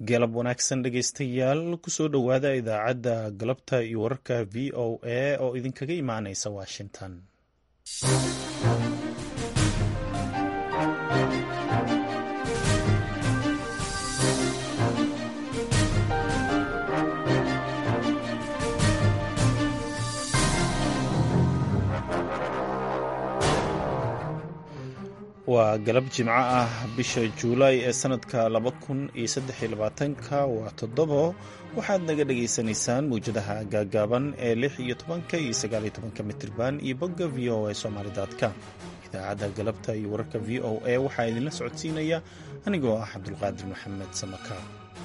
galab wanaagsan dhegaystayaal kusoo dhowaada idaacadda galabta iyo wararka v o a oo idinkaga imaanaysa washington waa galab jimco ah bisha juulaay ee sanadka laba kun iyo saddex iyo labaatanka waa toddobo waxaad naga dhagaysanaysaan mawjadaha gaagaaban ee lix iyo tobanka iyo sagaal iyo tobanka mitirban iyo bogga v o a somaali.com idaacadda galabta iyo wararka v o a waxaa idinla socodsiinaya anigoo ah cabdulqaadir maxamed samaka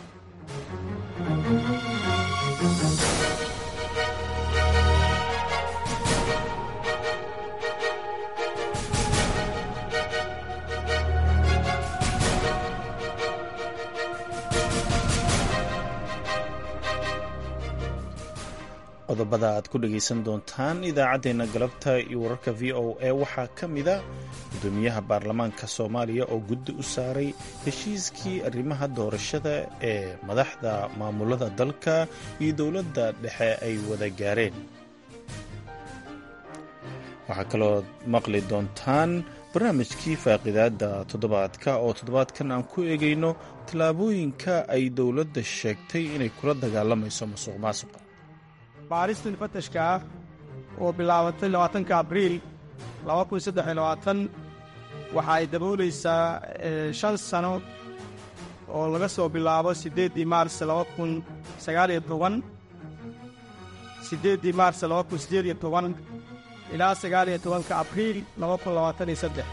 qodobada aad ku dhagaysan doontaan idaacaddeenna galabta iyo wararka v o a waxaa ka mida gudoomiyaha baarlamaanka soomaaliya oo guddi u saaray heshiiskii arrimaha doorashada ee madaxda maamulada dalka iyo dowladda dhexe ay wada gaareen waxaa kaloo maqli doontaan barnaamijkii faaqidaadda toddobaadka oo toddobaadkan aan ku eegayno tallaabooyinka ay dowladda sheegtay inay kula dagaalamayso musuq maasuqa baaristan fatashka ah oo bilaabatay labaatanka abriil laba kun saddex iyo labaatan waxa ay daboolaysaa shan sano oo laga soo bilaabo siddeeddii maars laba kun sagaal iyo toban siddeeddii maars laba kun siddeed iyo toban ilaa sagaal iyo tobanka abriil laba kun labaatan iyo saddex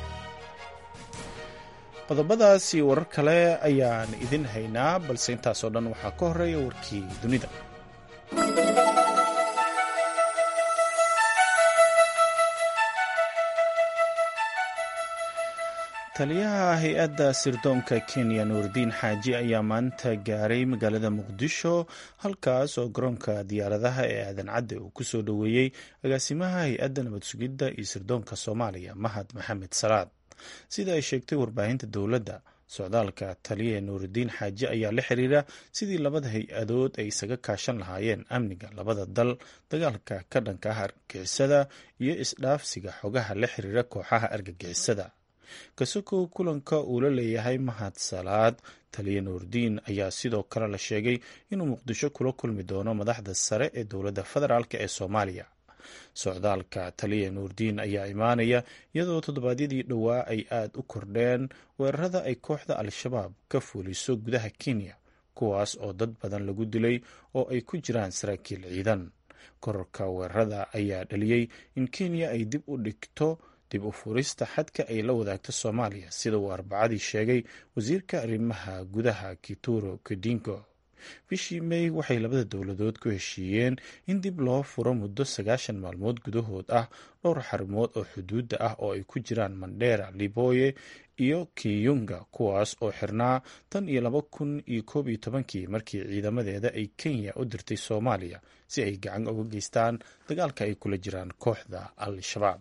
qodobadaas iyo warar kale ayaan idin haynaa balse intaasoo dhan waxaa ka horreeya warkii dunida taliyaha hay-adda sirdoonka kenya nuurdiin xaaji ayaa maanta gaaray magaalada muqdisho halkaas oo garoonka diyaaradaha ee aadan cadde uu ku soo dhoweeyey agaasimaha hay-adda nabad sugidda iyo sirdoonka soomaaliya mahad maxamed salaad sida ay sheegtay warbaahinta dowladda socdaalka taliya nuuridiin xaaji ayaa la xiriira sidii labada hay-adood ay isaga kaashan lahaayeen amniga labada dal dagaalka ka dhanka ah argagixisada iyo isdhaafsiga xogaha la xiriira kooxaha argagixisada kasokow kulanka uu la leeyahay mahad salaad taliya nuurdiin ayaa sidoo kale la sheegay inuu muqdisho kula kulmi doono madaxda sare ee dowladda federaalk ee soomaaliya socdaalka taliya nuurdiin ayaa imaanaya iyadoo toddobaadyadii dhowaa ay aada u kordheen weerarada ay kooxda al-shabaab ka fuuliso gudaha kenya kuwaas oo dad badan lagu dilay oo ay ku jiraan saraakiil ciidan kororka weerarada ayaa dhaliyey in kenya ay dib u dhigto dib u furista xadka ay la wadaagto soomaaliya sida uu arbacadii sheegay wasiirka arrimaha gudaha kituro kedingo bishii may waxay labada dowladood ku heshiiyeen in dib loo furo muddo sagaashan maalmood gudahood ah dhowr xarumood oo xuduudda ah oo ay ku jiraan mandheera liboye iyo kiyunga kuwaas oo xirnaa tan iyo laba kun iyo koob iyo tobankii markii ciidamadeeda ay kenya u dirtay soomaaliya si ay gacan uga geystaan dagaalka ay kula jiraan kooxda al-shabaab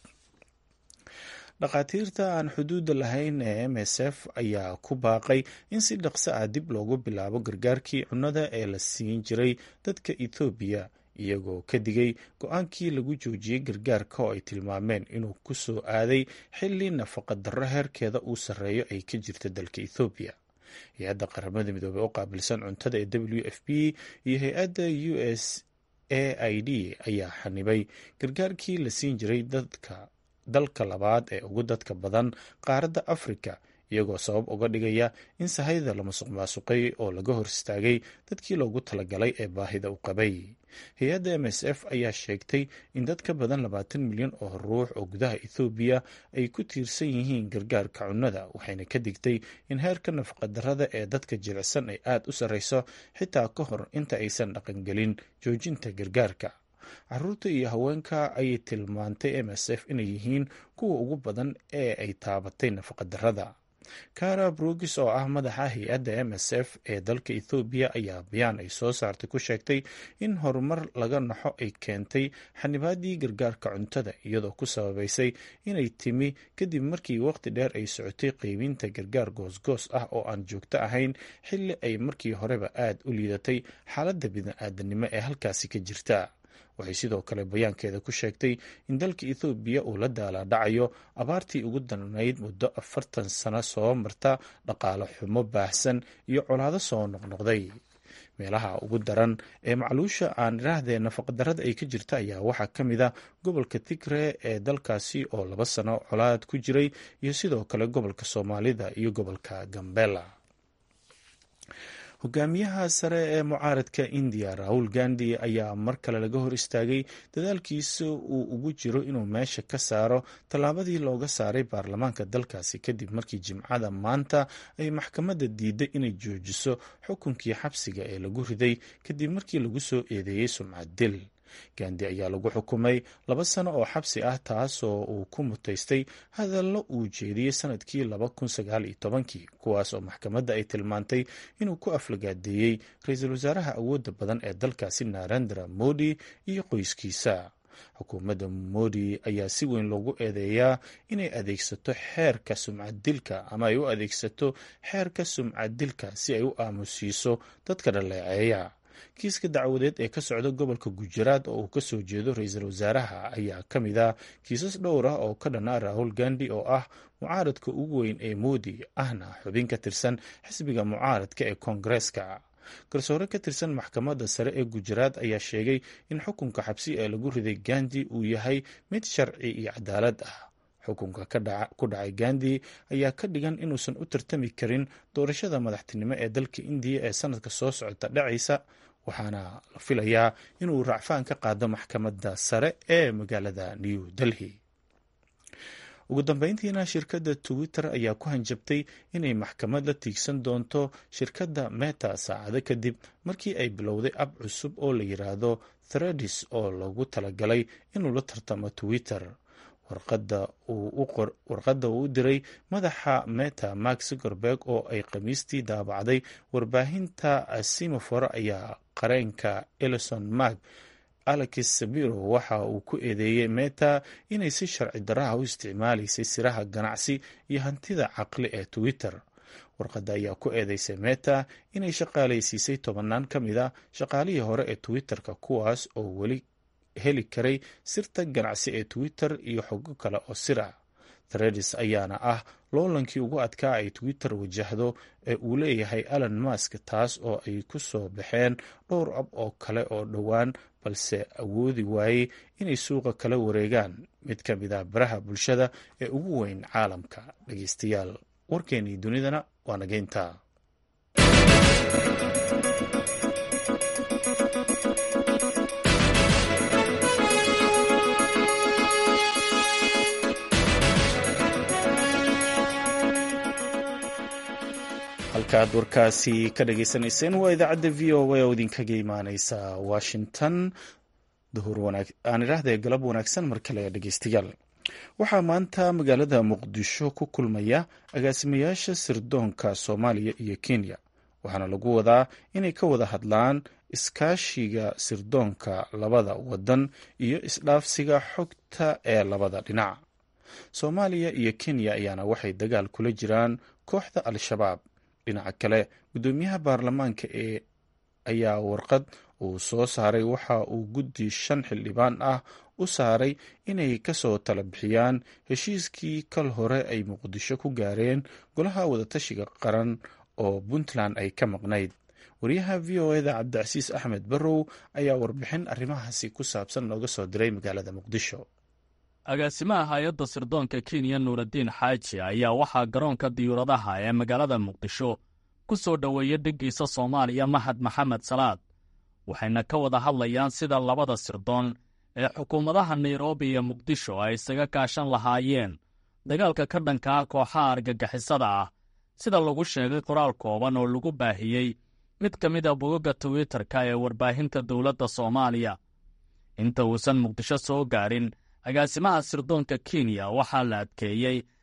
dhakhaatiirta aan xuduudda lahayn ee m s f ayaa ku baaqay in si dhaqso ah dib loogu bilaabo gargaarkii cunnada ee la siin jiray dadka ethoobiya iyagoo ka digay go-aankii lagu joojiyey gargaarka oo ay tilmaameen inuu ku soo aaday xilli nafaqa darro heerkeeda uu sarreeyo ay ka jirta dalka ethoobiya hay-adda qaramada midoobey oo qaabilsan cuntada ee w f p iyo hay-adda u s a i d ayaa xanibay gargaarkii la siin jiray dadka dalka labaad ee ugu dadka badan qaaradda afrika iyagoo sabab uga dhigaya in sahayda la masuq maasuqay oo laga hor istaagay dadkii loogu talagalay ee baahida u qabay hay-adda m s f ayaa sheegtay in dad ka badan labaatan milyan oo ruux oo gudaha ethoobiya ay ku tiirsan yihiin gargaarka cunnada waxayna ka digtay in heerka nafaqadarrada ee dadka jilicsan ay aada u sarreyso xitaa ka hor inta aysan dhaqangelin joojinta gargaarka caruurta iyo haweenka ayay tilmaantay m s f inay yihiin kuwa ugu badan ee ay taabatay nafaqadarrada kara brugis oo ah madaxa hay-adda m s f ee dalka ethoobiya ayaa bayaan ay soo saartay ku sheegtay in horumar laga naxo ay keentay xanibaadii gargaarka cuntada iyadoo ku sababaysay inay timi kadib markii waqti dheer ay socotay qeybinta gargaar goosgoos ah oo aan joogto ahayn xilli ay markii horeba aad u liidatay xaaladda bini-aadanimo ee halkaasi ka jirta waxay sidoo kale bayaankeeda ku sheegtay in dalka ethoobiya uu la daalaadhacayo abaartii ugu darnayd muddo afartan sano soo marta dhaqaale xumo baahsan iyo colaado soo noqnoqday meelaha ugu daran ee macluusha aan iraahdee nafaqadarrada ay ka jirta ayaa waxaa ka mid a gobolka tigre ee dalkaasi oo laba sano colaad ku jiray iyo sidoo kale gobolka soomaalida iyo gobolka gambela hogaamiyaha sare ee mucaaradka indiya rahul gandi ayaa mar kale laga hor istaagay dadaalkiisa uu ugu jiro inuu meesha ka saaro tallaabadii looga saaray baarlamaanka dalkaasi kadib markii jimcada maanta ay maxkamadda diiday inay joojiso xukunkii xabsiga ee lagu riday kadib markii lagu soo eedeeyey sumcad dil gandi ayaa lagu xukumay laba sano oo xabsi ah taasoo uu ku mutaystay hadallo uu jeediyey sanadkii laba kun sagaal iyo tobankii kuwaas oo maxkamadda ay tilmaantay inuu ku aflagaadeeyey ra-iisul wasaaraha awoodda badan ee dalkaasi narendra modi iyo qoyskiisa xukuumadda modi ayaa si weyn loogu eedeeyaa inay adeegsato xeerka sumcad dilka ama ay u adeegsato xeerka sumcad dilka si ay u aamusiiso dadka dhaleeceeya kiiska dacwadeed ee ka socda gobolka gujaraad oo uu ka soo jeedo ra-iisul wasaaraha ayaa ka mid ah kiisas dhowr ah oo ka dhanaa rahul gandi oo ah mucaaradka ugu weyn ee moodi ahna xubin ka tirsan xisbiga mucaaradka ee koongareeska garsoore ka tirsan maxkamadda sare ee gujaraad ayaa sheegay in xukunka xabsi ee lagu riday gandi uu yahay mid sharci iyo cadaalad ah xukunka ku dhacay gandi ayaa ka dhigan inuusan u tartami karin doorashada madaxtinimo ee dalka indiya ee sanadka soo socota dhacaysa waxaana la filayaa inuu racfaan ka qaado maxkamadda sare ee magaalada new delhi ugu dambeyntiina shirkadda twitter ayaa ku hanjabtay inay maxkamad la tiigsan doonto shirkadda meta saacado kadib markii ay bilowday ab cusub oo la yiraahdo thredis oo lagu talagalay inuu la tartamo twitter warqadda uu u diray madaxa meta mark zuckerberg oo ay khamiistii daabacday warbaahinta simofor ayaa qareenka elison mark alex sabiro waxa uu ku eedeeyey meta inay si sharci daraha u isticmaalaysay siraha ganacsi iyo hantida caqli ee twitter warqadda ayaa ku eedeysay meta inay shaqaalaysiisay tobanaan ka mid a shaqaalihii hore ee twitter-ka kuwaas oo weli heli karay sirta ganacsi ee twitter iyo xogo kale oo sir ah thredis ayaana ah loolankii ugu adkaa ay twitter wajahdo ee uu leeyahay alan mask taas oo ay ku soo baxeen dhowr ab oo kale oo dhowaan balse awoodi waayey inay suuqa kala wareegaan mid ka mid ah baraha bulshada ee ugu weyn caalamka dhegeystayaal warkeenii dunidana waa nageynta halkaaad warkaasi ka dhageysanayseen waa idaacadda v o a oo idinkaga imaaneysa washington aan idhaahdee galab wanaagsan mar kale dhegeystayaal waxaa maanta magaalada muqdisho ku kulmaya agaasimayaasha sirdoonka soomaaliya iyo kenya waxaana lagu wadaa inay ka wada hadlaan iskaashiga sirdoonka labada wadan iyo isdhaafsiga xogta ee labada dhinac soomaaliya iyo kenya ayaana waxay dagaal kula jiraan kooxda al-shabaab dhinaca kale guddoomiyaha baarlamaanka ee ayaa warqad uu soo saaray waxa uu guddi shan xildhibaan ah u saaray inay kasoo tala bixiyaan heshiiskii kal hore ay muqdisho ku gaareen golaha wadatashiga qaran oo puntland ay ka maqnayd wariyaha v o eda cabdicasiis axmed barrow ayaa warbixin arrimahaasi ku saabsan nooga soo diray magaalada muqdisho agaasimaha hay-adda sirdoonka kenya nuuraddiin xaaji ayaa waxaa garoonka diyuuradaha ee magaalada muqdisho ku soo dhoweeya dheggiisa soomaaliya mahad maxamed salaad waxayna ka wada hadlayaan sida labada sirdoon ee xukuumadaha nairobi iyo muqdisho ay isaga kaashan lahaayeen dagaalka ka dhanka ah kooxaha argagixisada ah sida lagu sheegay qoraal kooban oo lagu baahiyey mid ka mid a bogagga twitter-ka ee warbaahinta dowladda soomaaliya inta uusan muqdisho soo gaarin agaasimaha sirdoonka kenya waxaa la adkeeyey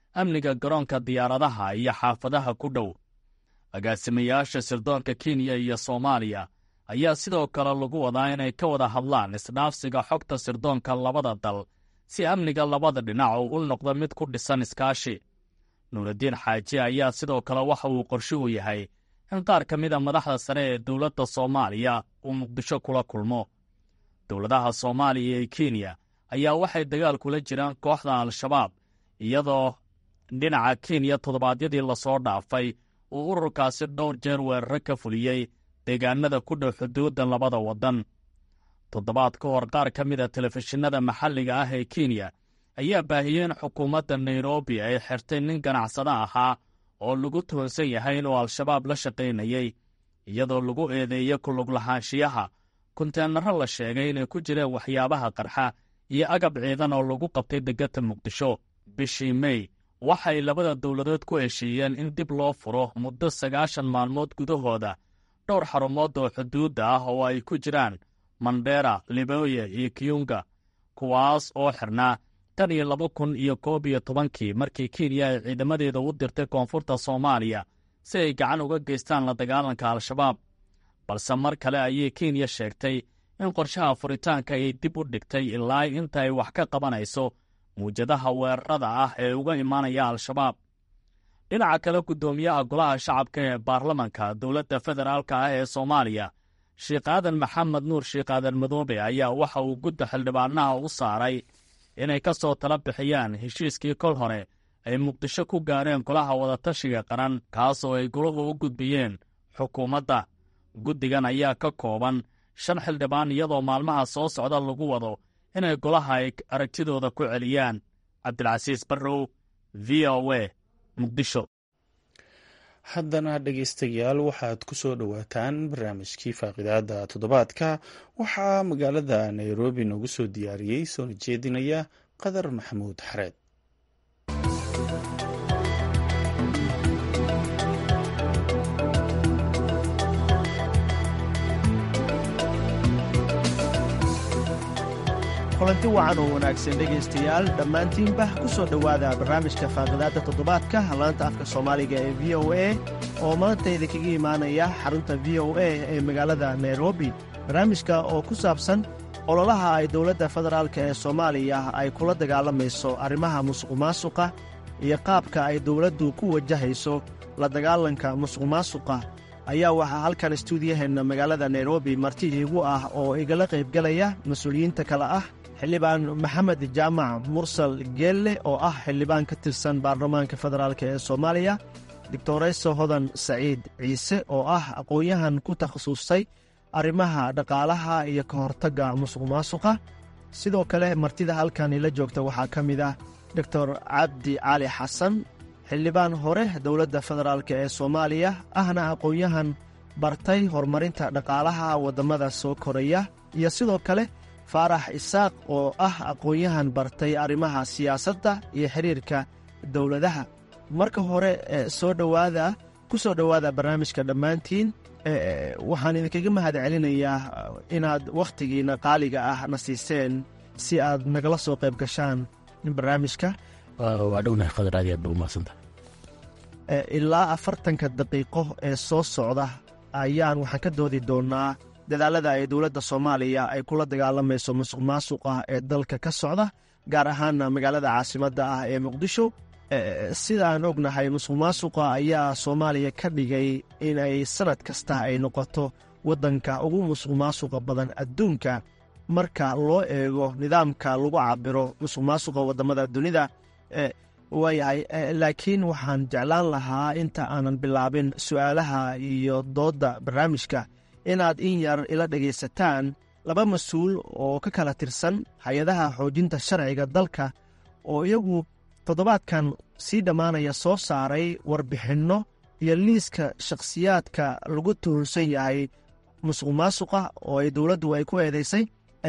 amniga garoonka diyaaradaha iyo xaafadaha ku dhow agaasimayaasha sirdoonka kenya iyo soomaaliya ayaa sidoo kale lagu wadaa inay ka wada hadlaan isdhaafsiga xogta sirdoonka labada dal si amniga labada dhinac uu u noqdo mid ku dhisan iskaashi nuuraddiin xaaji ayaa sidoo kale waxa uu qorshuhu yahay in qaar ka mida madaxda sare ee dowladda soomaaliya uu muqdisho kula kulmo dowladaha soomaaliya iyo kenya ayaa waxay dagaal kula jiraan kooxda al-shabaab iyadoo dhinaca kenya toddobaadyadii lasoo dhaafay uu ururkaasi dhowr jeer weeraro ka fuliyey deegaanada ku dhow xuduudda labada waddan toddobaad ka hor qaar ka mid a telefishinada maxalliga ah ee kenya ayaa baahiyey in xukuumadda nairobi ay xirtay nin ganacsado ahaa oo lagu tuhunsan yahay inuu al-shabaab la shaqaynayey iyadoo lagu eedeeyey kulug lahaanshiyaha kunteenaro la sheegay inay ku jireen waxyaabaha qarxa iyo agab ciidan oo lagu qabtay degata muqdisho bishii mey waxay labada dowladood ku heshiiyeen in dib loo furo muddo sagaashan maalmood gudahooda dhowr xarumood oo xuduudda ah oo ay ku jiraan mandera liboya iyo kiyunga kuwaas oo xirnaa tan iyo laba kun iyo koob iyo tobankii markii kenya ay ciidamadeeda u dirtay koonfurta soomaaliya si ay gacan uga geystaan la dagaalanka al-shabaab balse mar kale ayay kenya sheegtay in qorshaha furitaanka ay dib u dhigtay ilaa inta ay wax ka qabanayso muwjadaha weerarada ah ee uga imaanaya al-shabaab dhinaca kale guddoomiyaha golaha shacabka ee baarlamanka dowladda federaalka ah ee soomaaliya sheekh aadan maxamed nuur sheekh aadan madoobe ayaa waxa uu gudda xildhibaanaha u saaray inay ka soo tala bixiyaan heshiiskii kol hore ay muqdisho ku gaareen golaha wadatashiga qaran kaasoo ay golahu u gudbiyeen xukuumadda guddigan ayaa ka kooban shan xildhibaan iyadoo maalmaha soo socda lagu wado inay golaha ay aragtidooda ku celiyaan cabdilcasiis barrow v o a muqdisho haddana dhegaystayaal waxaad ku soo dhowaataan barnaamijkii faaqidaada toddobaadka waxaa magaalada nairobi noogu soo diyaariyey soona jeedinaya qadar maxamuud xareed kulanti wacan oo wanaagsan dhegaystayaal dhammaantiinba ku soo dhowaada barnaamijka faaqidaadda toddobaadka laanta afka soomaaliga ee v o a oo maanta idinkaga imaanaya xarunta v o a ee magaalada nairobi barnaamijka oo ku saabsan ololaha ay dowladda federaalka ee soomaaliya ay kula dagaalamayso arrimaha musuqmaasuqa iyo qaabka ay dowladdu ku wajahayso la dagaalanka musuqmaasuqa ayaa waxaa halkan istuudiyaheenna magaalada nairobi marti iigu ah oo igala qaybgalaya mas-uuliyiinta kale ah xildhibaan maxamed jaamac mursal geelle oo ah xildhibaan ka tirsan baarlamaanka federaalk ee soomaaliya doctoreyso hodan saciid ciise oo ah aqoon-yahan ku takhasustay arrimaha dhaqaalaha iyo ka hortagga musuqmaasuqa sidoo kale martida halkan ila joogta waxaa ka mid ah doctor cabdi cali xasan xildhibaan hore dowladda federaalk ee soomaaliya ahna aqoon-yahan bartay horumarinta dhaqaalaha waddamada soo koraya iyo sidoo kale faarax isaaq oo ah aqoon-yahan bartay arrimaha siyaasadda iyo xiriirka dowladaha marka hore soo dhowaada ku soo dhowaada barnaamijka dhammaantiin waxaan idinkaga mahad celinayaa inaad wakhtigiina qaaliga ah na siiseen si aad nagala soo qayb gashaan barnaamijka waa dhownahay qadar aad aad ba umahadsanta ilaa afartanka daqiiqo ee soo socda ayaan waxaan ka doodi doonnaa dadaalada ay dowladda soomaaliya ay kula dagaalamayso musuq maasuqa ee dalka ka socda gaar ahaana magaalada caasimadda ah ee muqdisho sidaan ognahay musuq maasuqa ayaa soomaaliya ka dhigay inay sannad kasta ay noqoto waddanka ugu musuq maasuqa badan adduunka marka loo eego nidaamka lagu cabiro musuq maasuqa waddamada dunida waayahay laakiin waxaan jeclaan lahaa inta aanan bilaabin su'aalaha iyo doodda barnaamijka inaad in yar ila dhegaysataan laba mas-uul oo ka kala tirsan hay-adaha xoojinta sharciga dalka oo iyagu toddobaadkan sii dhammaanaya soo saaray warbixinno iyo liiska shakhsiyaadka lagu tuhunsan yahay musuq maasuqa oo ay dowladdu ay ku eedaysay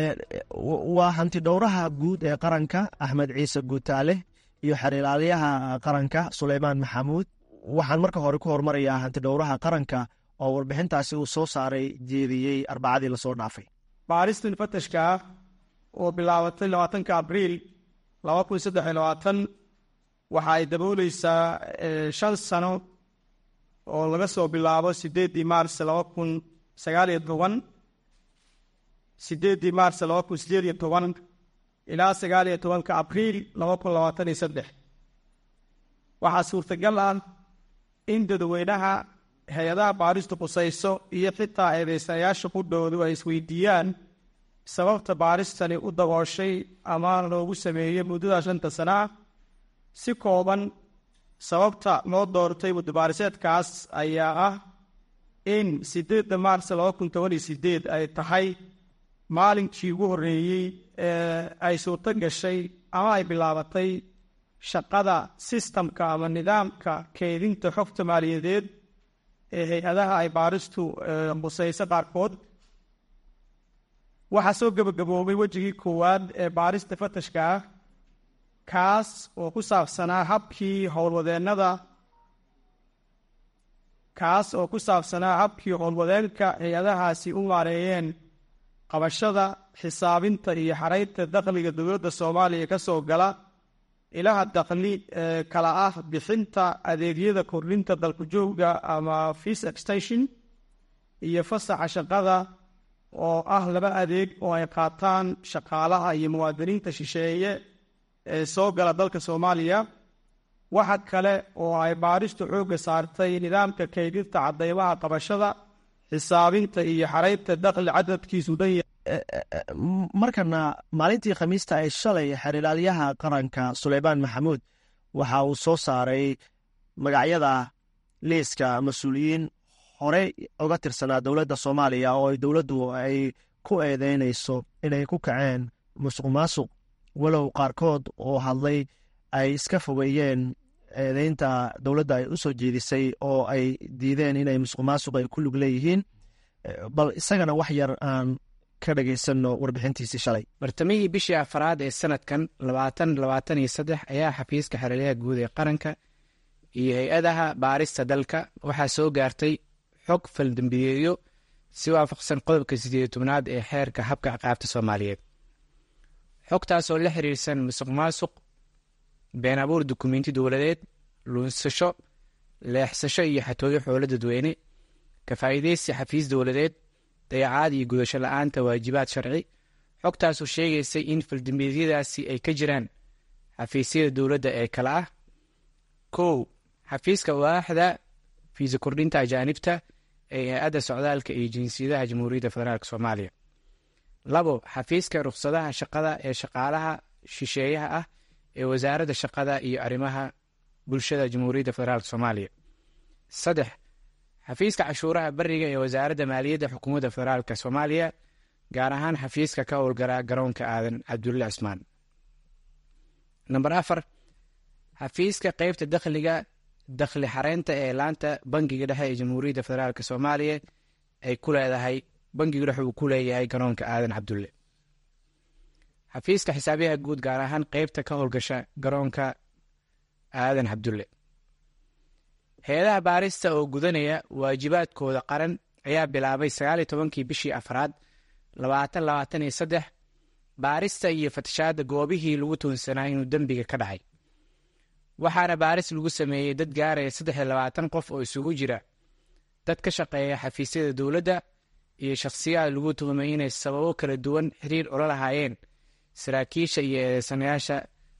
waa hantidhowraha guud ee qaranka axmed ciise guutaale iyo xerilaalyaha qaranka suleymaan maxamuud waxaan marka hore ku hormarayaa hantidhowraha qaranka oo warbixintaasi uu soo saaray jeediyey arbacadii lasoo dhaafay baaristan fatashka ah oo bilaabatay labaatanka abriil laba kun saddex iyo labaatan waxa ay dabooleysaa shan sano oo laga soo bilaabo sideeddii maars laba kun sagaal iyo toban sideeddii maars laba kun sideed iyo toban ilaa sagaal iyo tobanka abriil laba kun labaatan iyo saddex waxaa suurtagal ah in dadweynaha hay-adaha baaristu qusayso iyo xitaa eedeysanayaasha qudhoodu ay isweydiiyaan sababta baaristani u dabooshay ama loogu sameeyey muddada shanta sana ah si kooban sababta loo doortay muddobaariseedkaas ayaa ah in sideedda maars laba kun toban iyo sideed ay tahay maalinkii ugu horreeyey ee ay suurto gashay ama ay bilaabatay shaqada sistamka ama nidaamka keydinta xogta maaliyadeed ee hay-adaha ay baaristu qusayso qaarkood waxaa soo gebagaboobay wejigii koowaad ee baarista fatashka ah kaas oo ku saabsanaa habkii howlwadeennada kaas oo ku saabsanaa habkii howlwadeenka hay-adahaasi u maareeyeen qabashada xisaabinta iyo xaraynta dakhliga dowladda soomaaliya ka soo gala ilaha dakhli ee kala ah bixinta adeegyada kordhinta dalku-joogga ama fees extension iyo fasaxa shaqada oo ah laba adeeg oo ay qaataan shaqaalaha iyo muwaadiniinta shisheeye ee soo gala dalka soomaaliya waxa kale oo ay baaristu xoogga saartay nidaamka kaydinta cadeymaha qabashada xisaabinta iyo xaraynta dakhli cadadkiisu dhan markana maalintii khamiista ee shalay xerilaalyaha qaranka suleymaan maxamuud waxa uu soo saaray magacyada liiska mas-uuliyiin hore uga tirsanaa dowladda soomaaliya oo ay dowladdu ay ku eedeynayso inay ku kaceen musuq maasuq walow qaarkood oo hadlay ay iska fogeeyeen eedeynta dowladda ay u soo jeedisay oo ay diideen inay musuq maasuq ay ku lug leeyihiin bal isagana wax yar aan ka dhagaysano warbixintiisii shalay bartamihii bishii afaraad ee sanadkan labaatan labaatan iyo saddex ayaa xafiiska xeralyaha guud ee qaranka iyo hay-adaha baarista dalka waxaa soo gaartay xog faldambiyeeyo si waafaqsan qodobka sideed tobnaad ee xeerka habka ciqaabta soomaaliyeed xogtaasoo la xiriirsan musuq maasuq been abuur dukumenti dowladeed luunsasho leexsasho iyo xatooyo xoolo dadweyne kafaa'iideysi xafiis dowladeed dayacaad iyo gudasho la-aanta waajibaad sharci xogtaasoo sheegaysay in faldambiyeedyadaasi ay ka jiraan xafiisyada dowladda ee kale ah kow xafiiska waaxda fiisa kordhinta ajaanibta ee hay-adda socdaalka iyo jinsiyadaha jamhuuriyadda federaalk soomaaliya labo xafiiska rukhsadaha shaqada ee shaqaalaha shisheeyaha ah ee wasaaradda shaqada iyo arrimaha bulshada jamhuuriyadda federaalk soomaaliya saddex xafiiska cashuuraha beriga ee wasaaradda maaliyadda xukuumadda federaalk soomaaliya gaar ahaan xafiiska ka howlgara garoonka aadan cabdulle cismaan namber afar xafiiska qeybta dakhliga dakhli xareynta ee laanta bangiga dhexe ee jamhuuriyadda federaalk soomaaliya ay ku leedahay bangigu dhexe uu ku leeyahay garoonka aadan cabdulle xafiiska xisaabiyaha guud gaar ahaan qeybta ka howlgasha garoonka aadan cabdulle hay-adaha baarista oo gudanaya waajibaadkooda qaran ayaa bilaabay sagaaliyo tobankii bishii afraad labaatan labaatan iyo saddex baarista iyo fatashaadda goobihii lagu tuunsanaa inuu dembiga ka dhacay waxaana baaris lagu sameeyey dad gaaraya saddex iyo labaatan qof oo isugu jira dad ka shaqeeya xafiisyada dowladda iyo shakhsiyaad lagu tuhumay inay sababo kala duwan xiriir ula lahaayeen saraakiisha iyo eedeysanayaasha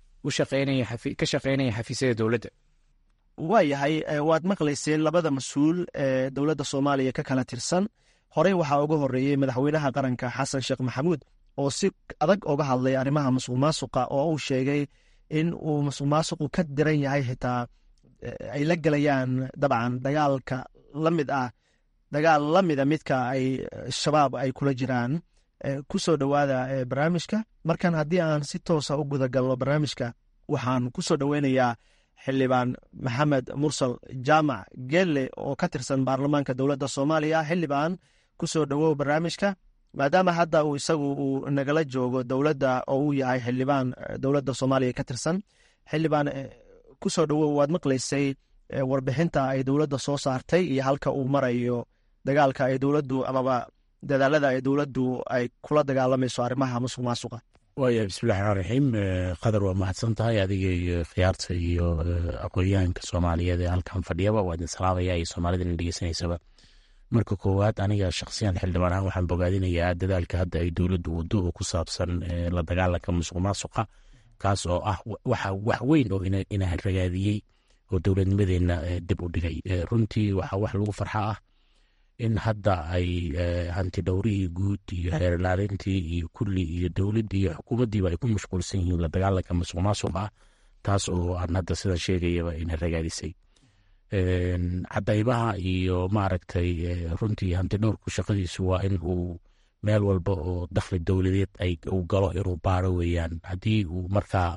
ka shaqeynaya xafiisyada dowladda waayahay waad maqlayseen labada mas-uul ee dowladda soomaaliya ka kala tirsan horey waxaa uga horeeyey madaxweynaha qaranka xasan sheekh maxamuud oo si adag uga hadlay arrimaha musuq maasuqa oo uu sheegay in uu musuq maasuqu ka diran yahay xitaa ay la gelayaan dabcan dagaalka la mid ah dagaal la mida midka ay shabaab ay kula jiraan ku soo dhowaada barnaamijka markan haddii aan si toosa u guda galno barnaamijka waxaan ku soo dhoweynayaa xildhibaan maxamed mursal jaamac gelle oo ka tirsan baarlamaanka dowladda soomaaliya xildhibaan ku soo dhowow barnaamijka maadaama hadda uu isagu uu nagala joogo dowladda oo uu yahay xildhibaan dowladda soomaaliya ka tirsan xildhibaan ku soo dhowow waad maqlaysay warbixinta ay dowladda soo saartay iyo halka uu marayo dagaalka ay dowladdu amaba dadaalada ay dowladdu ay kula dagaalamayso arrimaha musuq maasuqa waaya bismillahi raxmaan raxiim qadar waa mahadsan tahay adiga iyo khiyaarta iyo aqoonyahanka soomaaliyeed ee halkan fadhiyaba waa idin salaamaya iyo soomaalida ina dhegeysanaysaba marka koowaad aniga shakhsiyan xildhibaan ahaan waxaan bogaadinayaa dadaalka hadda ay dowladdu waddo oo ku saabsan la dagaalanka musuq maasuqa kaas oo ah waxa wax weyn oo ina ragaadiyey oo dowladnimadeenna dib u dhigay runtii waxaa wax lagu farxa ah in hadda ay hanti dhowrihii guud iyo xeerlaalintii iyo kulli iyo dowladdii iyo xukuumaddiiba ay ku mashquulsan yihiin la dagaalanka musuq maasuq ah taas oo aan hadda sidan sheegayaba ina ragaadisay cadaymaha iyo maaragtay runtii hanti dhowrku shaqadiisu waa in uu meel walba oo dakhli dowladeed ay uu galo inuu baaro weeyaan haddii uu markaa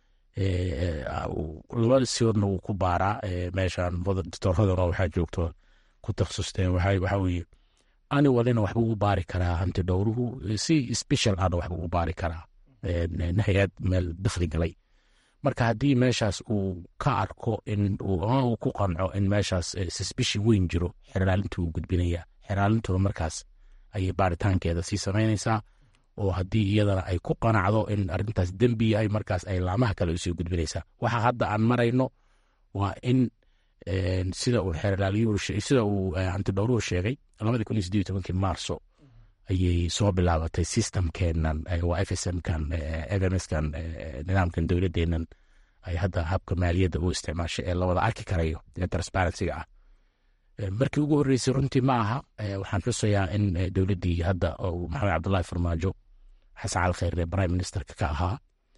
laba siodna wuu ku baaraa meeshan doctorradana waxaa joogto ku takhasusteen waxaa weeye ani walina waxba u baari karaa hanti dhowruhu si special ana waxba u baari karaa hay-ad meel dakhli galay marka haddii meeshaas uu ka arko in uu ku qanco in meeshaas suspicion weyn jiro xeraalintu wuu gudbinaya xeraalintuna markaas ayay baaritaankeeda sii samaynaysaa oo haddii iyadana ay ku qanacdo in arrintaas dembi yahay markaas ay laamaha kale usii gudbinaysaa waxa hadda aan marayno waa in sida uu xeerlaaliyusida uu hantidhowruhu sheegay labadii kun iyo sideed tobankii maarso ayay soo bilaabatay systemkeenan waa f s mkan f m skan nidaamkan dowladeenan ay hadda habka maaliyadda u isticmaashay ee lawada arki karayo ee transparencyga ah markii ugu horreysay runtii ma aha waxaan xusayaa in dowladdii hadda maxamed cabdullahi farmaajo xasan cali khayre prime ministerka ka ahaa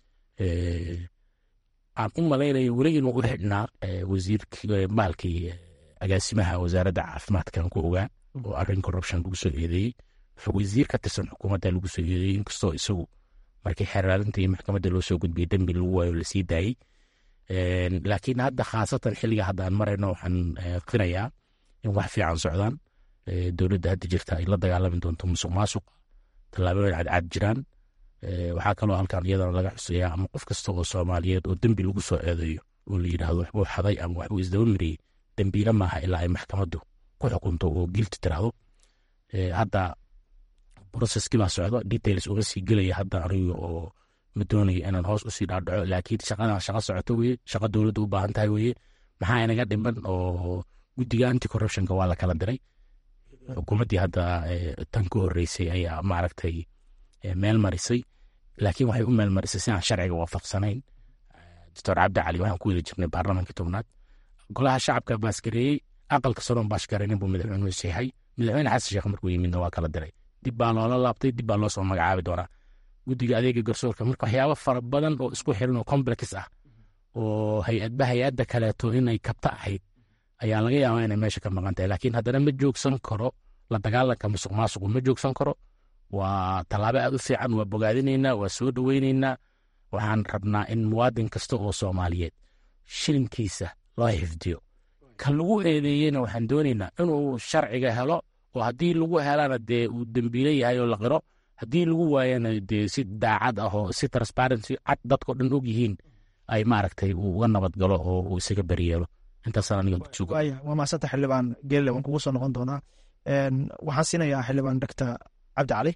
aan u malaynayo weli inuu u xidhnaa wasiirkii maalkii agaasimaha wasaaradda caafimaadkan ku ogaa oo arrin corruption lagu soo eedeeyey wasiir ka tirsan xukuumadda lagu soo eedeeyey inkastoo isagu markii xeerlaalinta iyo maxkamadda loo soo gudbiyey dembi lagu waayo lasii daayey laakiin hadda khaasatan xilliga hadda aan marayno waxaan qirayaa in wax fiican socdaan dowladda hadda jirta ay la dagaalami doonto musuq maasuq tallaabooyin cadcad jiraan waxaa kaloo halkan iyadana laga xusayaa ama qof kasta oo soomaaliyeed oo dembi lagu soo eedeeyo oo la yidhaahdo waxbuu xaday ama waxbuu isdaba mariyey dembiile maaha ilaa ay maxkamaddu ku xukunto oo gilti tiraahdo hadda processkii baa socda details uga sii gelaya hadda aniga oo ma doonayo inaan hoos usii dhaadhaco laakiin shaqadan shaqa socoto weye shaqa dowladda u baahan tahay weye maxaa inaga dhiman oo guddiga anti corruptionka waa la kala diray xukuumaddii hadda tan ka horreysay ayaa maaragtay meel marisay laakiin waxay u meel marisay si aan sharciga waafaqsanayn doctor cabdi cali waxaan ku wada jirnay baarlamankii tobnaad golaha shacabka baasgareeyey aqalka saroon baashgareynin buu madaxweynuhu seexay madaxweyne xasan sheekh markuu yimidna waa kala diray dib baa loola laabtay dib baa loo soo magacaabi doonaa guddiga adeega garsoorka marka waxyaabo fara badan oo isku xiran oo complex ah oo hay-adba hay-adda kaleeto inay kabta ahayd ayaa laga yaabaa inay meesha ka maqan tahay laakiin haddana ma joogsan karo la dagaalanka musuq maasuqu ma joogsan karo waa tallaabo aad u fiican waa bogaadinaynaa waa soo dhoweynaynaa waxaan rabnaa in muwaadin kasta oo soomaaliyeed shilinkiisa loo xifdiyo ka lagu eedeeyeyna waxaan doonaynaa inuu sharciga helo oo haddii lagu helana dee uu dembiile yahay oo la qiro haddii lagu waayana dee si daacad ah oo si transparency cad dadkao dhan og yihiin ay maaragtay uu uga nabad galo oo uu isaga beryeelo intaasaan aniga kusuga waaya waa maasanta xildhibaan geelle waan kugu soo noqon doonaa waxaan siinayaa xildhibaan doctor cabdi cali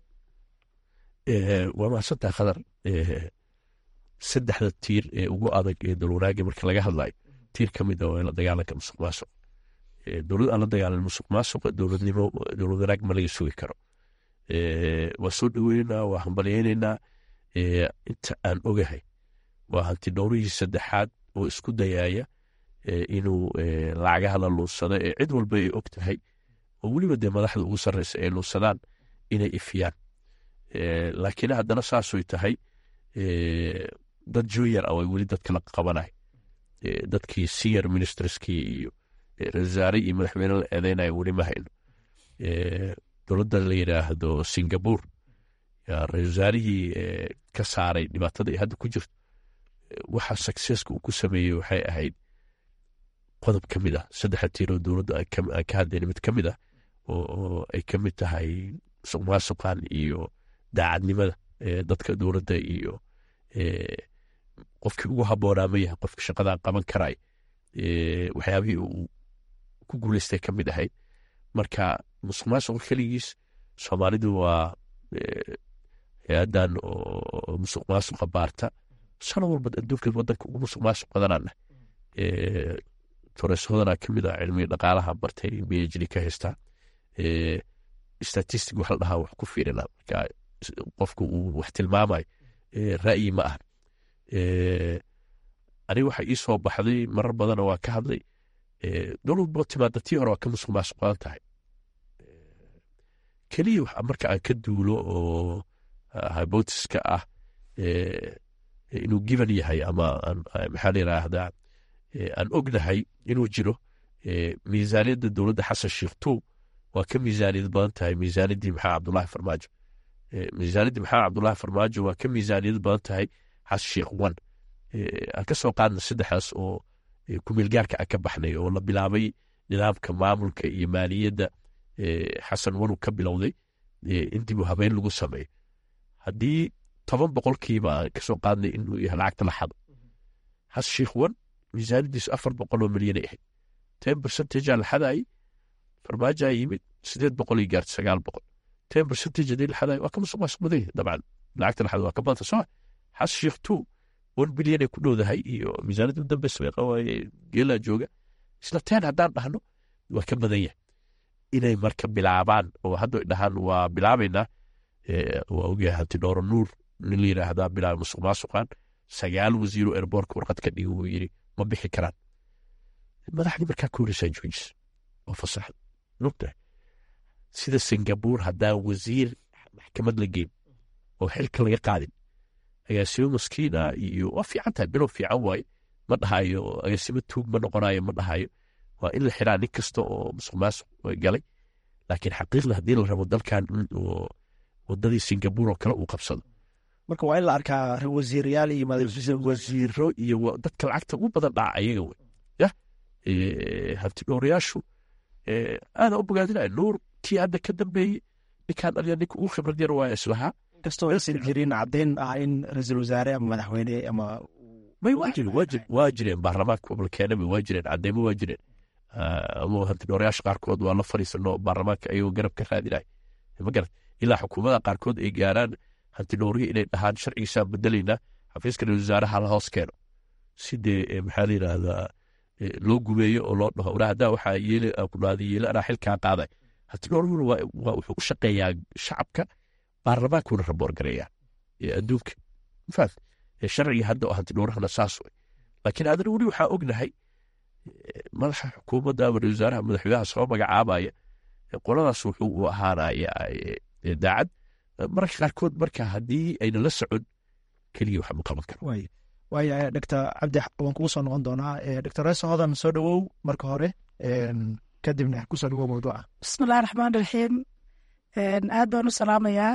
waa mahadsantaha khadar saddexda tiir ee ugu adag ee dowlwanaaga marka laga hadlayo tiir ka mid a waa in la dagaalanka musuq maasuq dowlad aan la dagaalan musuq maasuqa dowladnimo dowlad wanaag ma laga sugi karo waa soo dhoweynaynaa waa hambalyaynaynaa inta aan ogahay waa hanti dhowrihii saddexaad oo isku dayaaya inuu lacagaha la luunsado ee cid walba ay og tahay oo weliba dee madaxda ugu sarreysa ay luunsadaan inay ifiyaan laakiin haddana saasoy tahay dad junior ah way weli dadkala qabanay dadkii senior ministerskii iyo rasaare iyo madaxweyne la eedeynaya weli ma hayno dowladda la yidhaahdo singapore rasaarihii ka saaray dhibaatada ay hadda ku jirto waxa successka uu ku sameeyey waxay ahayd qodob ka mid ah saddexa tiiroo dowladda aan ka hadlayna mid ka mid ah oo ay ka mid tahay musuq maasuqan iyo daacadnimada dadka dowladda iyo qofkii ugu habboonaa ma yahay qofka shaqadan qaban karay waxyaabihii uu ku guuleystay ka mid ahayd marka musuq maasuqa keligiis soomaalidu waa hay-adan oo musuq maasuqa baarta sanad walba adduunka wadanka ugu musuq maasuq badanana tores hodanaa ka mid ah cilmiga dhaqaalaha bartay phd ka haystaa statistic wax la dhahaa wax ku fiirina marka qofka uu wax tilmaamayo ra'yi ma aha aniga waxa ii soo baxday marar badana waa ka hadlay dowlad boo timaada tii hore waa ka musuq maasuq badan tahay keliya marka aan ka duulo oo hybotiska ah inuu giban yahay ama maxaa la yiraahdaa aan ognahay inuu jiro miisaaniyadda dowladda xasan sheekh two waa ka miisaaniyad badan tahay miisaaniyaddii maxaa cabdulahi farmaajo miisaaniyaddii maxaa cabdulahi farmaajo waa ka miisaaniyad badan tahay xasan sheekh one aan ka soo qaadna saddexdaas oo kumeelgaarka aan ka baxnay oo la bilaabay nidaamka maamulka iyo maaliyadda xasan wanu ka bilowday in dib u habeen lagu sameeyo haddii toban boqolkiiba aan kasoo qaadnay inuu yahay lacagta la xado xasan sheekh one miisaaniyaddiisu afar boqol oo milyanay ahayd ten percentage aan la xadaayay farmaajaa yimid sideed boqol iyo gaarta sagaal boqol ten percentage haddii la xadaayay waa ka musuq maasuq badan yahay dabcan lacagta la xado waa ka badanta soo xasan sheekh two one bilyan ay ku dhowdahay iyo miisaaniyadda dambe sameeqa waaye geelaa jooga isla ten haddaan dhahno waa ka badan yahay inay marka bilaabaan oo hadda dhahaan waa bilaabaynaa waa ogyahay hanti dhooro nuur nin la yidhaahdaa bilaaba musuq maasuqan sagaal wasiiro erboorka warqad ka dhigi wuu yidhi ma bixi karaan madaxdii markaa ka horeysaa joojis oo fasaxda nugtahay sida singabuur haddaan wasiir maxkamad la geyn oo xilka laga qaadin agaasimo maskiina iyo waa fiican tahay bilow fiican waaye ma dhahayo agaasimo tuug ma noqonayo ma dhahayo waa in la xiraa nin kasta oo musuq maasuq galay laakiin xaqiiqda haddii la rabo dalkan wadadii singabuur oo kale uu qabsado marka waa in la arkaa wasiirayaal iyo wasiiro iyo dadka lacagta ugu badan dhaca ayaga wey ya hanti dhowrayaashu aada u bogaadinaya nuur kii hadda ka dambeeyey ninkaan dhaliya ninka ugu khibrad yar waa islahaa inkastoo aysan jirin caddayn ah in ra-iisul wasaare ama madaxweyne ama may waa jireen waa jireen waa jireen baarlamaanka balkeenaba waa jireen cadeymo waa jireen ama hanti dhowrayaasha qaarkood waa la fadhiisano baarlamaanka ayagoo garab ka raadinaya ma garat ilaa xukuumada qaarkood ay gaaraan hanti dhowrihi inay dhahaan sharcigiisaan bedelaynaa xafiiska ra-isul wasaaraha la hoos keeno si dee maxaa la yidhaahdaa loo gumeeyo oo loo dhaho wara haddaa waxaa yeeli ku dhahda yeeli anaa xilkaa qaaday hanti dhowrihuna waa wuxuu u shaqeeyaa shacabka baarlamaankuna raboor gareeyaa adduunka mafaat sharciga hadda oo hanti dhowrahana saas wey laakiin adana weli waxaa ognahay madaxa xukuumadda ama ra-isul wasaaraha madaxweynaha soo magacaabaya qoladaas wuxuu u ahaanaya daacad mararka qaarkood marka haddii ayna la socon keliya wax ma qaban karo waaya doctor cabdi waan kugu soo noqon doonaa doctor reeso hodan soo dhowow marka hore kadibna kusoo dhawow mawduuca bismillahi raxmaan raxiim aad baan u salaamayaa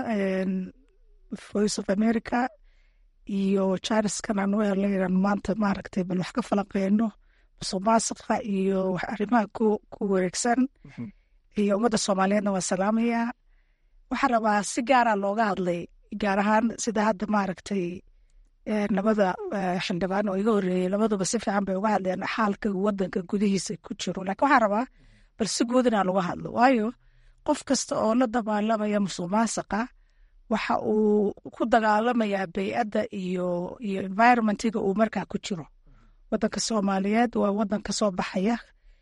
voice of america iyo jariskan aan u helaynan maanta maaragtay bal wax ka falanqeyno musuq maasuqa iyo arrimaha ku wareegsan iyo ummadda soomaaliyeedna waa salaamayaa waxaa rabaa si gaara looga hadlay gaar ahaan sida hadda maaragtay labada xildhibaan oo iga horeeyey labaduba si fiican bay uga hadleen xaalka wadanka gudihiisa ku jiro laakiin waxaa rabaa bal si guud inaan uga hadlo waayo qof kasta oo la dagaalamaya musuq maasaqa waxa uu ku dagaalamayaa bey'adda iyo iyo environmentiga uu markaa ku jiro wadanka soomaaliyeed waa wadan ka soo baxaya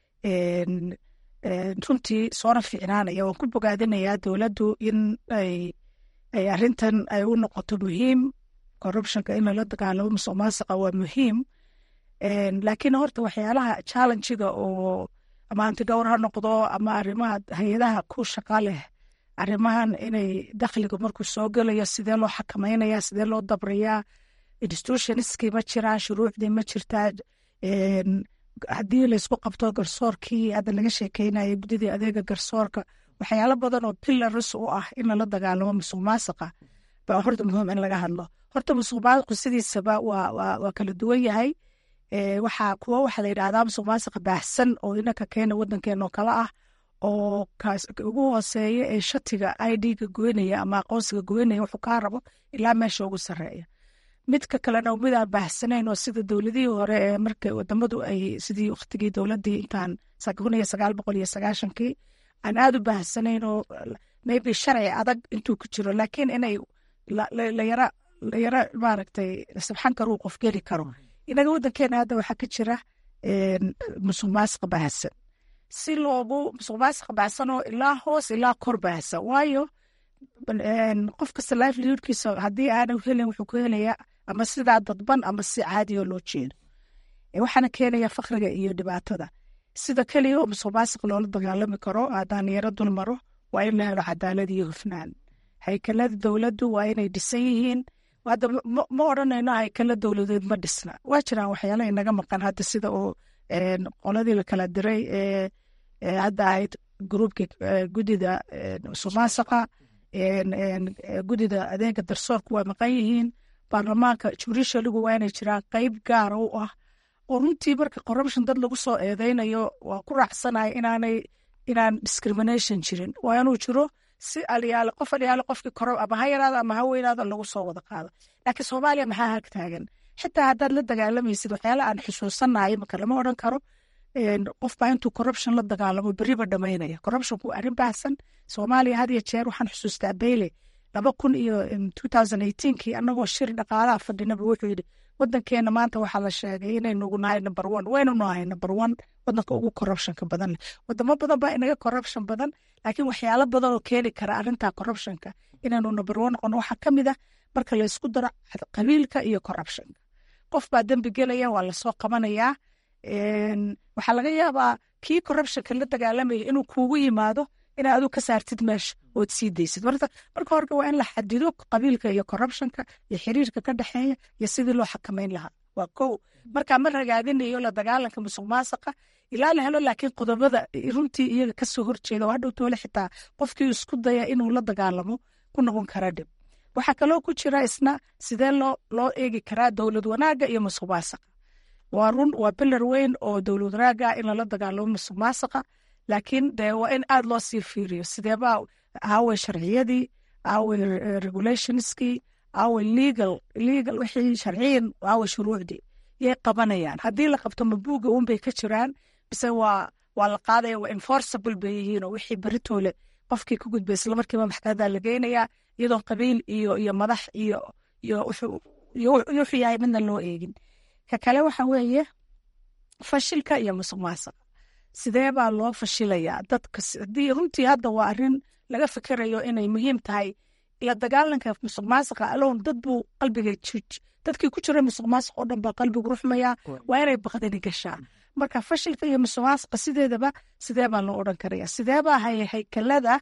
runtii soona fiicnaanaya waan ku bogaadinayaa dowladdu in ay ay arrintan ay u noqoto muhiim corruptionka in lala dagaalamo musuq maasaqa waa muhiim laakiin horta waxyaalaha challengiga oo ama antigowr ha noqdo ama arrimaha hay-adaha ku shaqa leh arrimahan inay dakhliga markuu soo gelayo sidee loo xakameynaya sidee loo dabrayaa institutionskii ma jiraan shuruucdii ma jirtaa haddii laysku qabto garsoorkii hadda laga sheekeynaya guddidii adeega garsoorka waxyaalo badan oo pilaris u ah in lala dagaalamo musuq maasaqa baa horta muhiim in laga hadlo horta musuq maasuqu sidiisaba waa kala duwan yahay waxaa kuwo waxaa la yidhahdaa musuq maasaqa baahsan oo inanka keena wadankeena oo kale ah oo ugu hooseeya ee shatiga i d-ga goynaya ama aqoonsiga goynaya wuxuu kaa rabo ilaa meesha ugu sarreeya midka kalena midaan baahsanayn oo sida dowladihii hore ee marka wadamadu ay sidii waktigii dowladii intaan kun iyo sagaal boqol iyo sagaashankii aan aada u baahsanayn oo maybe sharci adag intuu ku jiro laakiin inay layara layara maaragtay sabxan karuu qof geli karo inaga waddankeena hadda waxaa ka jira musuq maasiqa bahasan si loogu musuq maasiqa bahasanoo ilaa hoos ilaa kor bahasan waayo qof kasta livelihoodkiisa haddii aana helin wuxuu ku helayaa ama sidaa dadban ama si caadiyo loo jeedo waxaana keenaya fakriga iyo dhibaatada sida keliya oo musuq maasiq loola dagaalami karo haddaan yaro dul maro waa in la helo cadaalad iyo hufnaan haykalada dowladdu waa inay dhisan yihiin hadda ma odhanayno haykala dowladeed ma dhisna waa jiraan waxyaala inaga maqan hadda sida oo qoladii la kala diray ee hadda ahayd gruubka gudida musuq maasiqa gudida adeega darsoorku waa maqan yihiin baarlamaanka jurishaligu waa inay jiraan qeyb gaara u ah oo runtii marka corruption dad lagu soo eedeynayo waa ku raacsanaya inaanay inaan discrimination jirin waa inuu jiro si alyaale qof alyaale qofkii koro ama ha yaraado ama ha weynaado lagu soo wada qaado laakiin soomaaliya maxaa hag taagan xitaa haddaad la dagaalamaysid waxyaala aan xusuusanayo marka lama odhan karo qof baa intuu corruption la dagaalamo beriba dhamaynaya corruptionku waa arrin baahsan soomaaliya had iyo jeer waxaan xusuustaa beyle laba kun iyo two thousand eighteenkii annagoo shir dhaqaalaha fadhinaba wuxuu yidhi wadankeena maanta waxaa la sheegay inaynugu nahay number one waynu nahay number one wadanka ugu corruptionka badan leh wadamo badan baa inaga corruption badan laakiin waxyaalo badan oo keeni kara arrinta corruptionka inaynu number one noqono waxaa ka mid ah marka la isku daro qabiilka iyo corruptionka qof baa dembi gelaya waa lasoo qabanayaa waxaa laga yaabaa kii corruptionka la dagaalamaya inuu kuugu yimaado inaa adu ka saartid meesha ood sii daysid marka hore waa in la xadido qabiilka iyo corruptionka iyo xiriirka ka dhexeeya iyo sidii loo xakamayn lahaa waa kow markaa ma ragaadinayo la dagaalanka musuq maasaqa ilaa la helo laakiin qodobada runtii iyaga kasoo horjeeda oo hadhow toole xitaa qofkii isku daya inuu la dagaalamo ku noqon kara dhib waxaa kaloo ku jira isna sidee loo loo eegi karaa dowlad wanaaga iyo musuq maasaqa waa run waa bilar weyn oo dowlad wanaaga in lala dagaalamo musuq maasaqa laakiin dee waa in aada loo sii fiiriyo sideebaa aaway sharciyadii aaway regulationskii aaway legal legal wixii sharciyan aaway shuruucdii yay qabanayaan haddii la qabto mabuuga unbay ka jiraan bise waa waa la qaadaya waa enforceable bay yihiin oo wixii beritoole qofkii ku gudbay isla markiiba maxkamadaa la geynayaa iyadoon qabiil iyo iyo madax iyo iyo wuxuu yahay midna loo eegin ka kale waxa weeye fashilka iyo musuq maasaqa sidee baa loo fashilayaa dadka haddii runtii hadda waa arrin laga fikirayo inay muhiim tahay la dagaalanka musuq maasaqa alown dad buu qalbiga dadkii ku jira musuq maasaq oo dhan baa qalbigu ruxmaya waa inay baqdani gashaa marka fashilka iyo musuq maasaqa sideedaba sidee baa loo odhan karaya sidee baa haykalada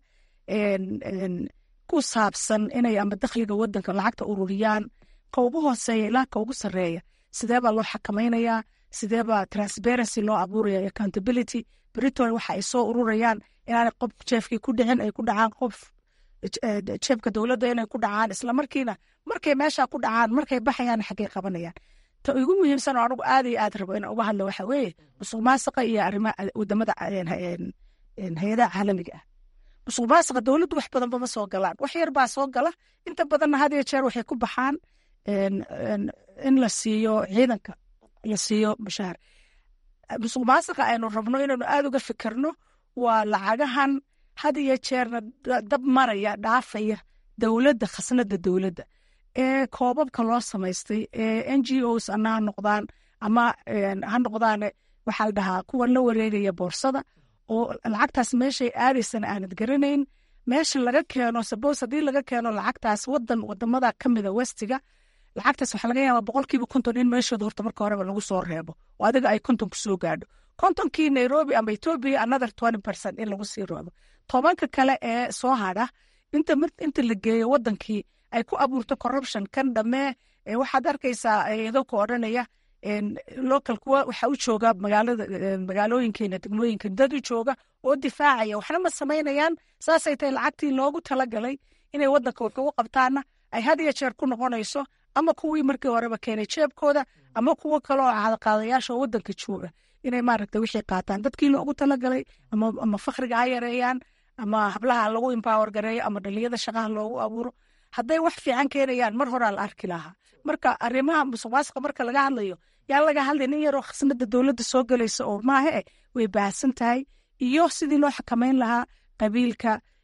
ku saabsan inay ama dakhliga wadanka lacagta ururiyaan ka ugu hooseeya ilaa ka ugu sarreeya sidee baa loo xakamaynayaa sidee baa transparency loo abuuraya accountability britol waxa ay soo ururayaan inaanay qof jeefkii ku dhicin ay ku dhacaan qof jeefka dowladda inay ku dhacaan islamarkiina markay meesha ku dhacaan markay baxayaan xaggay qabanayaan ta ugu muhiimsan oo anigu aad iyo aad rabo inaan uga hadlo waxa weeye musuq maasaqa iyo arrimaha wadamada hay-adaha caalamiga ah musuq maasaqa dowladdu wax badanba ma soo galaan wax yar baa soo gala inta badanna had iyo jeer waxay ku baxaan in la siiyo ciidanka la siiyo mushaar musuq maasaqa aynu rabno inaynu aada uga fikirno waa lacagahan had iyo jeerna dab maraya dhaafaya dowladda khasnada dowladda ee koobabka loo samaystay ee n g os ana ha noqdaan ama ha noqdaan waxaa la dhahaa kuwan la wareegaya boorsada oo lacagtaas meeshay aadaysana aanad garanayn meesha laga keeno sabose haddii laga keeno lacagtaas wadan wadamada kamida westiga lacagtaas waxaa laga yaabaa boqolkiiba konton in meeshooda horta marka horeba lagu soo reebo oo adiga ay konton kusoo gaadho kontonkii nairobi ama ethiopia another twenty percent in lagu sii reebo tobanka kale ee soo hadha inta inta la geeyo wadankii ay ku abuurto corruption kan dhammee waxaad arkaysaa iyadoo ku odhanaya local kuwa waxa u jooga magaalada magaalooyinkeena degmooyinka dad u jooga oo difaacaya waxna ma samaynayaan saasay tahay lacagtii loogu talagalay inay wadanka wax ugu qabtaana ay had iyo jeer ku noqonayso ama kuwii markii horeba keenay jeebkooda ama kuwo kale oo cadaqaadayaasha oo wadanka jooga inay maaragta wixii qaataan dadkii loogu talagalay ama fakriga ha yareeyaan ama hablaha lagu empower gareeyo ama dhaliyada shaqaha loogu abuuro hadday wax fiican keenayaan mar horaa la arki lahaa marka arrimaha musuq maasuqa marka laga hadlayo yaa laga hadlay nin yaroo khasnada dowladda soo galaysa oo maahe way baahsan tahay iyo sidii loo xakamayn lahaa qabiilka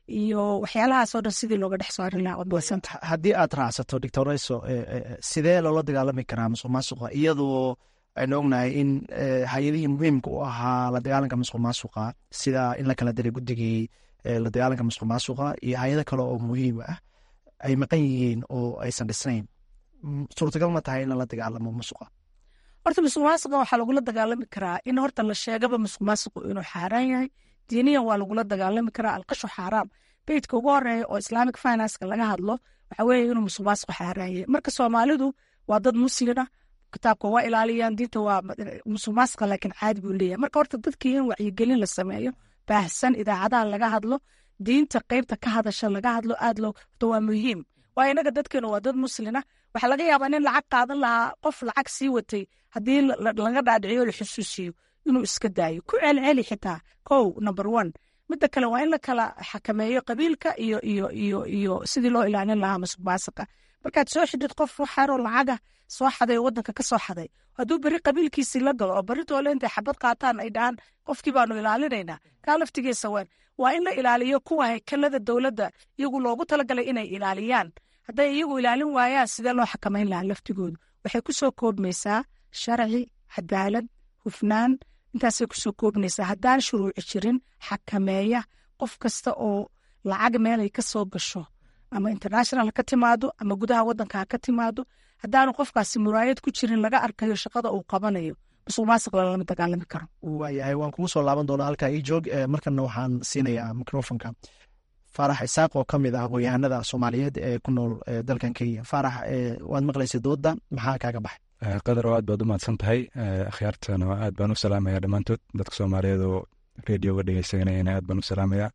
iyo waxyaalahaasoo dhan sidii looga dhex saarin lahaa waad mahadsanta haddii aad raacsato doctor rayso sidee loola dagaalami karaa musuq maasuqa iyadoo aynu ognahay in hay-adihii muhiimka u ahaa la dagaalanka musuq maasuqa sida in la kala diray guddigii la dagaalanka musuq maasuqa iyo hay-ado kale oo muhiim ah ay maqan yihiin oo aysan dhisnayn suurtagal ma tahay in lala dagaalamo musuqa horta musuq maasuqa waxaa lagula dagaalami karaa in horta la sheegaba musuq maasuqu inuu xaaraan yahay diiniyan waa lagula dagaalami karaa alqashu xaaraam beytka ugu horeeya oo islamic financeka laga hadlo waxa weeye inuu musuq maasuqu xaaraan yahay marka soomaalidu waa dad muslina kitaabka waa ilaaliyaan diinta waa musuq maasuqa laakiin caadi buu leeyahay marka horta dadkii in wacyigelin la sameeyo baahsan idaacadaha laga hadlo diinta qeybta ka hadasha laga hadlo aad loo horta waa muhiim waayo inaga dadkeenu waa dad muslina waxaa laga yaabaa nin lacag qaadan lahaa qof lacag sii watay haddii laga dhaadhiciyo la xusuusiyo inuu iska daayo ku celceli xitaa kow number one midda kale waa in la kala xakameeyo qabiilka iyo iyo iyo iyo sidii loo ilaalin lahaa masuq maasuqa markaad soo xidhid qof waxaaroo lacaga soo xaday oo wadanka ka soo xaday hadduu beri qabiilkiisii la galo oo beri toole intay xabad qaataan ay dhahaan qofkii baanu ilaalinaynaa kaa laftigiisa waan waa in la ilaaliyo kuwa haykalada dowladda iyagu loogu talagalay inay ilaaliyaan hadday iyagu ilaalin waayaan sidee loo xakamayn lahaa laftigoodu waxay ku soo koobmaysaa sharci cadaalad hufnaan intaasay kusoo koobnaysaa haddaan shuruuci jirin xakameeya qof kasta oo lacag meelay ka soo gasho ama international ka timaado ama gudaha wadanka ha ka timaado haddaanu qofkaasi muraayad ku jirin laga arkayo shaqada uu qabanayo musuq maasuq lalama dagaalami karo waayahay waan kugu soo laaban doonaa halkaa ii joog markana waxaan siinayaa microfonka faarax isaaq oo ka mid ah aqoon-yahanada soomaaliyeed ee ku nool dalkan kenya faarax waad maqlaysa dooda maxaa kaaga baxay qadar oo aad baad u mahadsan tahay akhyaartana aad baan u salaamaya dhammaantood dadka soomaaliyeed oo redioga dhegeysanayana aad baan u salaamaya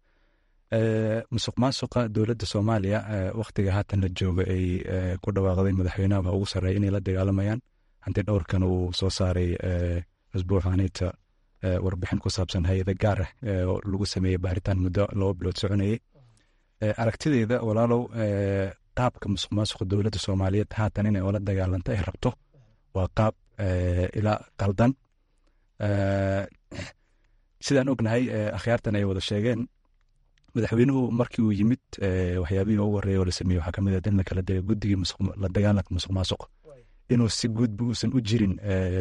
musuq maasuqa dowladda soomaaliya wakhtiga haatan la jooga ay ku dhawaaqday madaxweynaha ugu sarreeya inay la dagaalamayaan hanti dhowrkan uu soo saaray asbuuxanita warbixin ku saabsan hay-ada gaar ah oo lagu sameeyey baaritaan muddo laba bilood soconayey aragtideeda walaalow qaabka musuq maasuqa dowladda soomaaliyeed haatan inay oola dagaalanto ay rabto waa qaab ilaa qaldan sidaan ognahay akhyaartan ay wada sheegeen madaxweynuhu markii uu yimid waxyaabihii ugu horreeya oo la sameeyey waxaa kamid ah in la kala dega guddigii la dagaalanka musuq maasuqa inuu si guudba uusan u jirin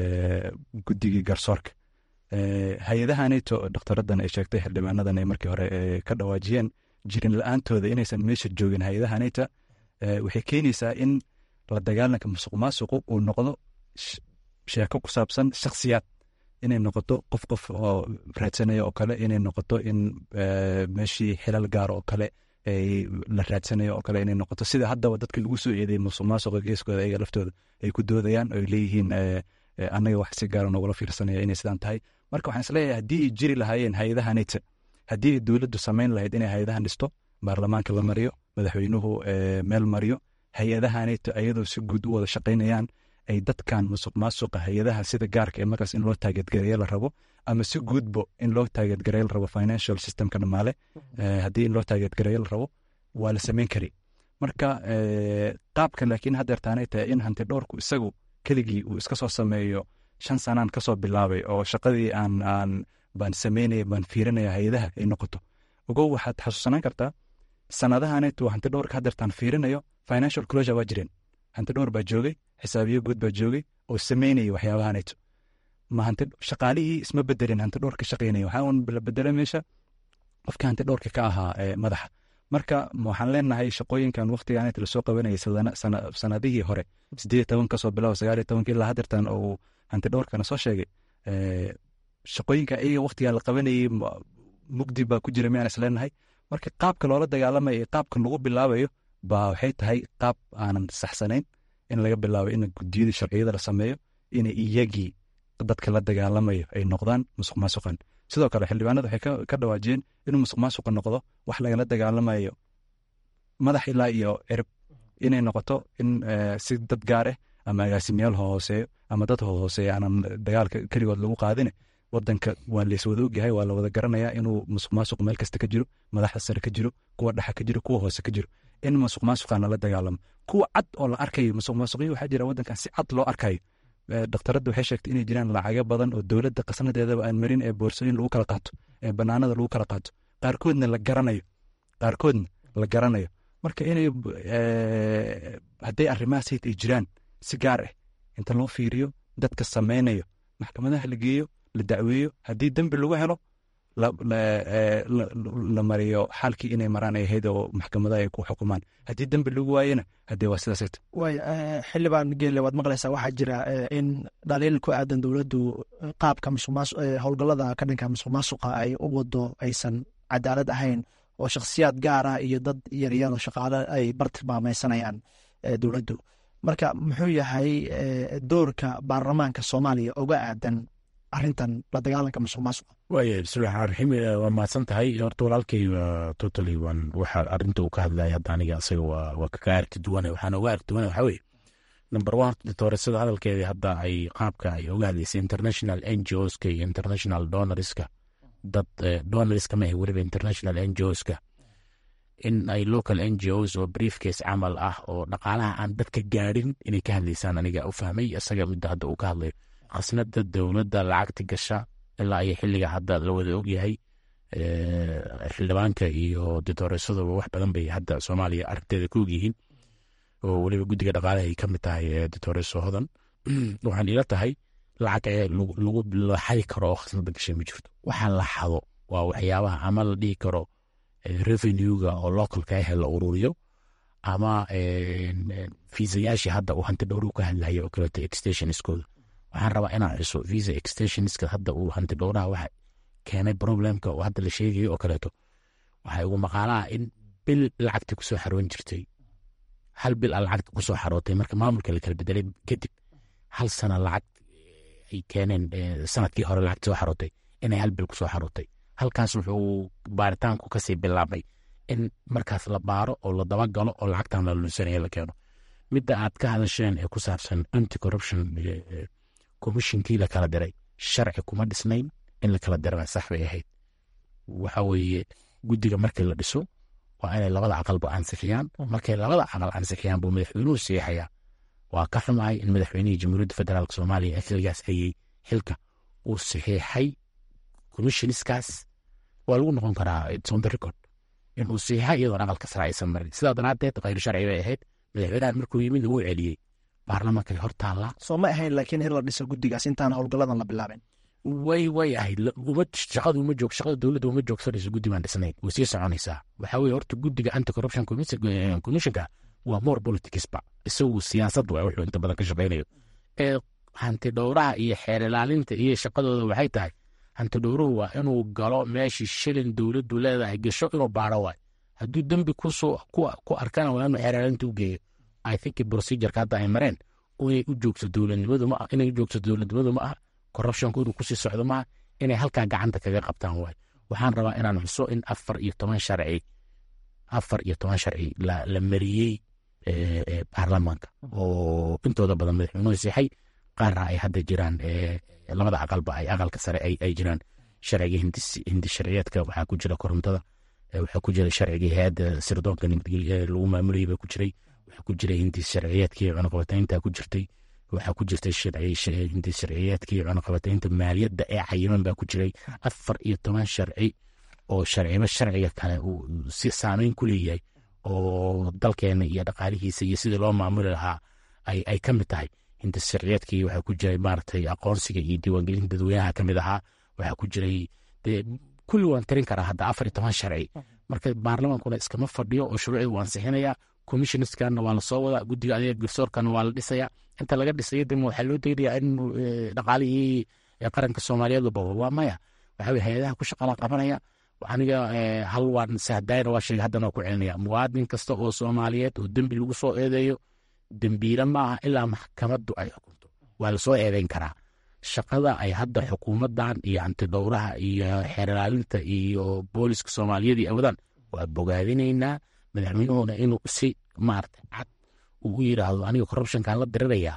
guddigii garsoorka hay-adahaneto doktaradan ay sheegtay xildhibaanadan ay markii hore ka dhawaajiyeen jirin la-aantooda inaysan meesha joogin hay-adahaneta waxay keenaysaa in la dagaalanka musuq maasuqu uu noqdo sheeko ku saabsan shakhsiyaad inay noqoto qof qof oo raadsanaya oo kale inay noqoto in meeshii xilal gaar oo kale la raadsanayo oo kale inay noqoto sida haddaba dadka lagu soo eeday musuq maasuqa geeskooda ayaga laftooda ay ku doodayaan oo ay leeyihiin annaga wax si gaara noogula fiirsanaya inay sidaan tahay marka waxaan isleeyahay haddii ay jiri lahaayeen hay-adaha neta haddii ay dowladdu samayn lahayd inay hay-adahan dhisto baarlamaanka la mariyo madaxweynuhu meel mariyo hay-adaha neta ayadoo si guud u wada shaqaynayaan ay dadkan musuq maasuqa hay-adaha sida gaarka ee markaas in loo taageedgareeyo la rabo ama si guudbo in loo taageedgareeyo la rabo financial systemka dhamaale haddii in loo taageedgareeyo la rabo waa la samayn kari marka qaabka laakiin haddeertaanay tahay in hanti dhowrku isagu keligii uu iska soo sameeyo shan sanaan kasoo bilaabay oo shaqadii aan aan baan sameynaya baan fiirinaya hay-adaha ay noqoto ogow waxaad xasuusanaan kartaa sanadahaneetu hanti dhowrka haddeertaan fiirinayo financial closure waa jireen hanti dhowr baa joogay xisaabiyo guud baa joogay oo sameynaya waxyaabahaneeto ma hanti shaqaalihii isma bedelin hanti dhowrka shaqeynaya waxaa un la bedela meesha qofka hanti dhowrka ka ahaa madaxa marka waxaan leenahay shaqooyinkan waktiganet lasoo qabanayay sanadihii hore sideed toban kasoo bilaabo sagaal tobanka ilaa hadeertan oo hanti dhowrkana soo sheegay shaqooyinka ayaga waktigaa la qabanayay mugdi baa ku jira miyaan isleenahay marka qaabka loola dagaalamayo iyo qaabka lagu bilaabayo baa waxay tahay qaab aanan saxsanayn in laga bilaabo in gudiyada sharciyada la sameeyo inay iyagii dadka la dagaalamayo ay noqdaan musuq maasuqan sidoo kale xildhibaanada waxay ka dhawaajiyeen inuu musuq maasuqa noqdo wax lagala dagaalamayo madax ilaa iyo erib inay noqoto in si dad gaar ah ama agaasimayaal hooseeyo ama dad hooseeya aanan dagaalka keligood lagu qaadine wadanka waa layswada ogyahay waa lawada garanayaa inuu musuq maasuq meel kasta ka jiro madaxda sare ka jiro kuwa dhexa ka jiro kuwa hoose ka jiro in musuq maasuqana la dagaalamo kuwa cad oo la arkayo musuq maasuqyo waxaa jira wadankan si cad loo arkayo dhakhtaradda waxay sheegtay inay jiraan lacago badan oo dowladda qasnadeedaba aan marin ee boorsooyin lagu kala qaato ee banaanada lagu kala qaato qaarkoodna la garanayo qaarkoodna la garanayo marka inay hadday arrimahaas ay jiraan si gaar ah inta loo fiiriyo dadka sameynayo maxkamadaha la geeyo la dacweeyo haddii dembi lagu helo la mariyo xaalkii inay maraan ay ahayd oo maxkamadaha ay ku xukumaan haddii dembi lagu waayena haddee waa sidaas way xildhibaan geelle waad maqlaysaa waxaa jira in dhaliil ku aadan dowladdu qaabka musuqmaas howlgallada ka dhanka musuq maasuqa ay u wado aysan cadaalad ahayn oo shakhsiyaad gaar ah iyo dad yaryar oo shaqaale ay bartilmaameysanayaan dowladdu marka muxuu yahay doorka baarlamaanka soomaaliya uga aadan arintan la dagaalanka musuq maasuqa waaya bismillahi raxmaan raxiim waa mahadsan tahay horta walaalkay totally waan waxa arrinta uu ka hadlaya hadda aniga asaga waa waa kaga arki duwane waxaan uga arki duwane waxaa weeye number one ditoresada hadalkeedii hadda ay qaabka ay uga hadlaysay international n g oska iyo international donorska dad donorska ma weliba international n g oska in ay local n g os oo briefcase camal ah oo dhaqaalaha aan dadka gaadhin inay ka hadlaysaan aniga u fahmay isaga midda hadda uu ka hadlayo khasnada dowladda lacagta gasha ilaa iyo xilliga hadda la wada ogyahay xildhibaanka iyo ditoresaduba wax badan bay hadda soomaaliya aragteeda ka ogyihiin oo weliba guddiga dhaqaalaha ay ka mid tahay ditoreso hodan waxaan ila tahay lacag lagu xadi karo oo khasnada gashay ma jirto waxaa la xado waa waxyaabaha ama la dhihi karo revenuega oo localka ah la ururiyo ama fiisayaashii hadda uu hanti dhowru ka hadlaya oo kaleeto extensionskooda waxaan rabaa inaan xuso visa extensionska hadda uu hanti dhowraha waxa keenay problemka oo hadda la sheegayo oo kaleeto waxay ugu maqaalaha in bil lacagta kusoo xaroon jirtay hal bil a lacagta kusoo xarootay marka maamulka la kala bedelay kadib hal sana lacag ay keeneen sanadkii hore lacagta soo xarootay inay hal bil kusoo xarootay halkaas wuxuu baaritaanku kasii bilaabay in markaas la baaro oo la dabagalo oo lacagtan la lunsanaya la keeno midda aad ka hadasheen ee ku saabsan anti corruption commissionkii la kala diray sharci kuma dhisnayn in la kala dirana sax bay ahayd waxa weeye guddiga markii la dhiso waa inay labada aqalba ansixiyaan markay labada aqal ansixiyaan buu madaxweynuhu siixayaa waa ka xumahay in madaxweynihii jamhuuriyadda federaalk soomaaliya ee xilligaas hayey xilka uu saxiixay commissionskaas waa lagu noqon karaa its on the record inuu saxiixa iyadoon aqalka sare aysan marin sidaa daraaddeed khayr sharci bay ahayd madaxweynahan markuu yimid wuu celiyey baarlamaanka hor taallaa soo ma ahayn laakiin in la dhiso guddigaas intaan howlgalladan la bilaabin way way ahayd shaqadu uma joog shaqada dowladda uma joogsanayso guddi baan dhisnayn way sii soconaysaa waxaa weye horta guddiga anti corruption commissionka waa more politicsba isagu siyaasad waa wuxuu inta badan ka shaqaynayo ee hanti dhowraha iyo xeer ilaalinta iyo shaqadooda waxay tahay hanti dhowruhu waa inuu galo meeshii shilin dowladdu leedahay gasho inuu baaro waay hadduu dembi ku arkana waa inuu xeer ilaalinta u geeyo i think procedureka hadda ay mareen inay u joogto dowladnimadu ma inay u joogto dowladnimadu ma aha corruptionku inuu kusii socdo maaha inay halkaa gacanta kaga qabtaan waay waxaan rabaa inaan xuso in afar iyo toban sharci afar iyo toban sharci la mariyey baarlamaanka oo intooda badan madaxweynuhu siixay qaarna ay hadda jiraan labada aqalba ay aqalka sare ay jiraan sharciga hindi sharciyeedka waxaa ku jira korontada waxaa ku jira sharcigii hay-adda sirdoonka nabadgelya lagu maamulayay baa ku jiray waxaa ku jiray hindi sharciyeedkii cunaqabataynta ku jirtay waxaa ku jirtay hindi sharciyeedkii cunaqabataynta maaliyadda ee cayiman baa ku jiray afar iyo toban sharci oo sharciba sharciga kale uu si saameyn ku leeyahay oo dalkeena iyo dhaqaalihiisa iyo sidii loo maamuli lahaa ay ka mid tahay hinta sharciyeedkii waxaa ku jiray maaragtay aqoonsiga iyo diiwaangelinta dadweynaha ka mid ahaa waxaa ku jiray dee kulli waan tirin karaa hadda afar iyo toban sharci marka baarlamaankuna iskama fadhiyo oo shuruucii waan sixinayaa commissioniskanna waa la soo wadaa guddiga adeega garsoorkana waa la dhisayaa inta laga dhisayo dema waxaa loo daynayaa in dhaqaalihii qaranka soomaaliyeed la bobo waa maya waxaa weye hay-adaha ku shaqala qabanaya aniga hal waan sahdayna waa sheegay haddana waa ku celinaya muwaadin kasta oo soomaaliyeed oo dembi lagu soo eedeeyo dembiile ma aha ilaa maxkamaddu ay xukunto waa lasoo eedeyn karaa shaqada ay hadda xukuumaddan iyo antidhowraha iyo xeerlaalinta iyo booliska soomaaliyeed iyo awadaan waa bogaadinaynaa madaxweynuhuna inuu si maarata cad uu u yidhaahdo aniga corruptionkan la diriraya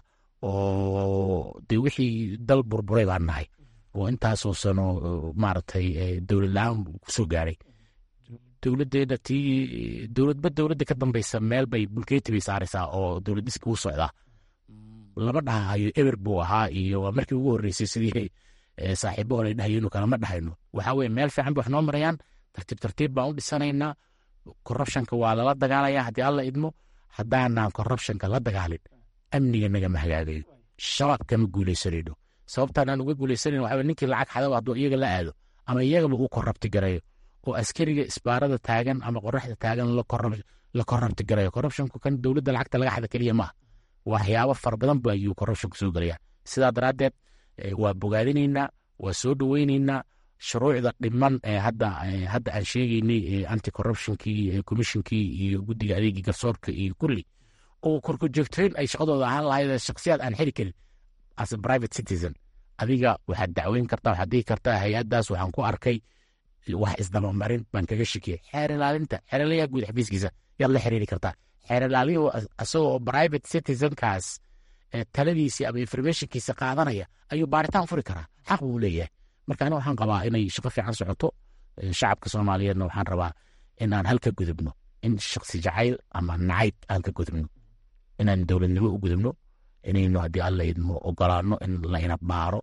oo dee wixii dal burburay baan nahay oo intaasoo sano maaragtay dowlad la-aan kusoo gaaray dowladdeena tii dowladba dowladda ka dambeysa meel bay bulkeeti bay saaraysaa oo dowlad dhiska u socdaa lama dhahayo eber buu ahaa iyo waa markii ugu horreysay sidii saaxiibo hore dhahayo inu kalama dhahayno waxaa weye meel fiican bay wax noo marayaan tartiib tartiib baan u dhisanaynaa corruptionka waa lala dagaalaya haddii alla idmo haddaanaan corruptionka la dagaalin amniga nagama hagaagayo shabaab kama guuleysanayno sababtaan aan uga guuleysanan waxaa ninkii lacag xadaba hadduu iyaga la aado ama iyagaba uu korrabti garayo oo askariga isbaarada taagan ama qoraxda taagan la korrabti garayo corruptionku kan dowladda lacagta laga xada keliya maaha waxyaabo fara badan ba ayuu corruptionku soo gelaya sidaa daraaddeed waa bogaadinaynaa waa soo dhoweynaynaa shuruucda dhiman ee hadda hadda aan sheegaynay anti corruptionkii commissionkii iyo guddiga adeegii garsoorka iyo kulli oo korkujoogtayn ay shaqadooda ahaan lahayd shaksiyaad aan xiri karin as a private citizen adiga waxaad dacweyn kartaa waxaad dhihi kartaa hay-addaas waxaan ku arkay wax isdabamarin baan kaga shikiyay xeer ilaalinta xeer ilaaliyaha guud xafiiskiisa yaad la xiriiri kartaa xeer ilaaliyuhu isagoo private citizenkaas taladiisii ama informationkiisa qaadanaya ayuu baaritaan furi karaa xaq buu leeyahay marka ani waxaan qabaa inay shaqo fiican socoto shacabka soomaaliyeedna waxaan rabaa inaan halka gudubno in shaksi jacayl ama nacayb aan ka gudubno inaan dowladnimo u gudubno inaynu haddii alla idmo ogolaano in layna baaro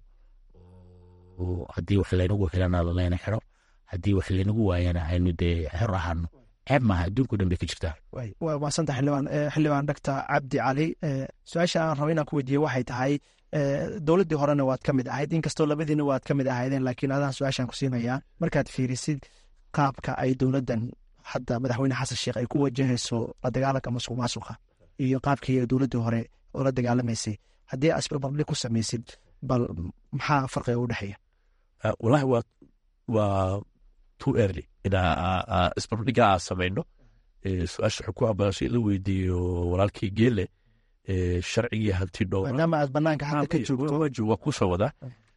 haddii wax laynagu helana layna xiro haddii wax laynagu waayana aynu dee xor ahaano ceeb maaha adduunko dhan bay ka jirtaa waa maasanta xildhibaan xildhibaan doctor cabdi cali su-aasha aan rabo inaan ku weydiiye waxay tahay dowladdii horena waad ka mid ahayd inkastoo labadiina waad ka mid ahaydeen laakiin adaan su-aashaan ku siinayaa markaad fiirisid qaabka ay dowladdan hadda madaxweyne xasan sheekh ay ku wajahayso la dagaalanka masuq maasuqa iyo qaabkii dowladdii hore oo la dagaalamaysay haddii aad isbarbardhig ku samaysid bal maxaa farqiga u dhexeeya walahi waa waa too early inaa isbarbardhiga aa samayno su-aasha waxay ku ambaanso in la weydiiyo walaalkii geele sharcigii hanti dhowra maadaama aad banaanka hadda ka joogto waa kusoo wadaa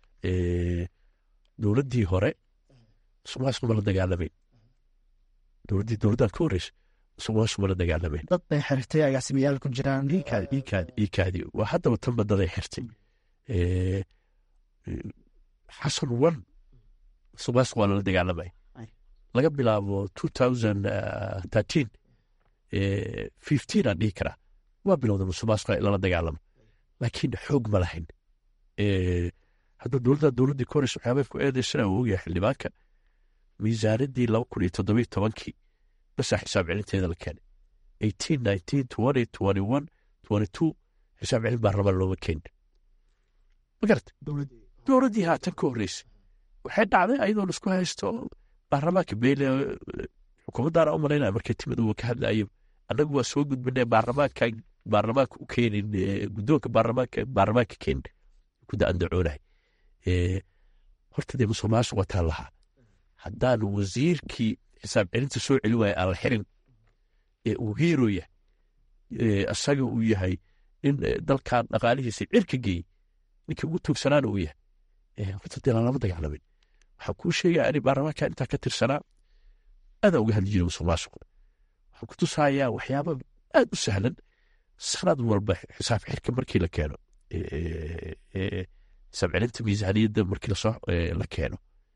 dowladdii hore sumaasuma la dagaalamayn dowladdii dowladdaad ka horeysa sumaasuma la dagaalamayn dad bay xirtay agaasimayaal ku jiraan iikaadi iikaadi iikaadi waa haddaba tanba daday xirtay xasan one sumaas waa lala dagaalamay laga bilaabo two thousand thirteen fifteen aan dhihi karaa waa bilowda musuqmaasuqa in lala dagaalamo laakiin xoog ma lahayn hadda dowladda dowladdii ka horeysa waxyaabay ku eedeysana uu ogyahay xildhibaanka miisaanadii laba kun iyo toddobiyo tobankii basaa xisaab celinteeda la keenay eighteen nineteen twenty twenty one twenty two xisaab celin baa rabaa looma keenin ma garata dowladdii haatan ka horreysay waxay dhacday ayadoo laisku haysto baarlamaanka beyle xukuumaddaana u malaynaya markay timid uu ka hadlayo annagu waa soo gudbinay baarlamaanka baarlamaanka u keenin guddoonka baarlamaanka baarlamaanka keenin ku da-andacoonahay horta dee musuq maasuq wataan lahaa haddaan wasiirkii xisaab celinta soo celin waaya aan la xirin ee uu hiiro yahay isaga uu yahay nin dalkan dhaqaalihiisa cirka geeyey ninkii ugu tuugsanaana uu yahay horta dee lalama dagaalamin waxaan kuu sheegaya ani baarlamaanka intaa ka tirsanaa adaa uga hadli jiray musuq maasuq waxaan ku tusayaa waxyaaba aad u sahlan sanad walba xisaab xirka markii la keeno xisaab celinta miisaaniyadda markii lasoo la keeno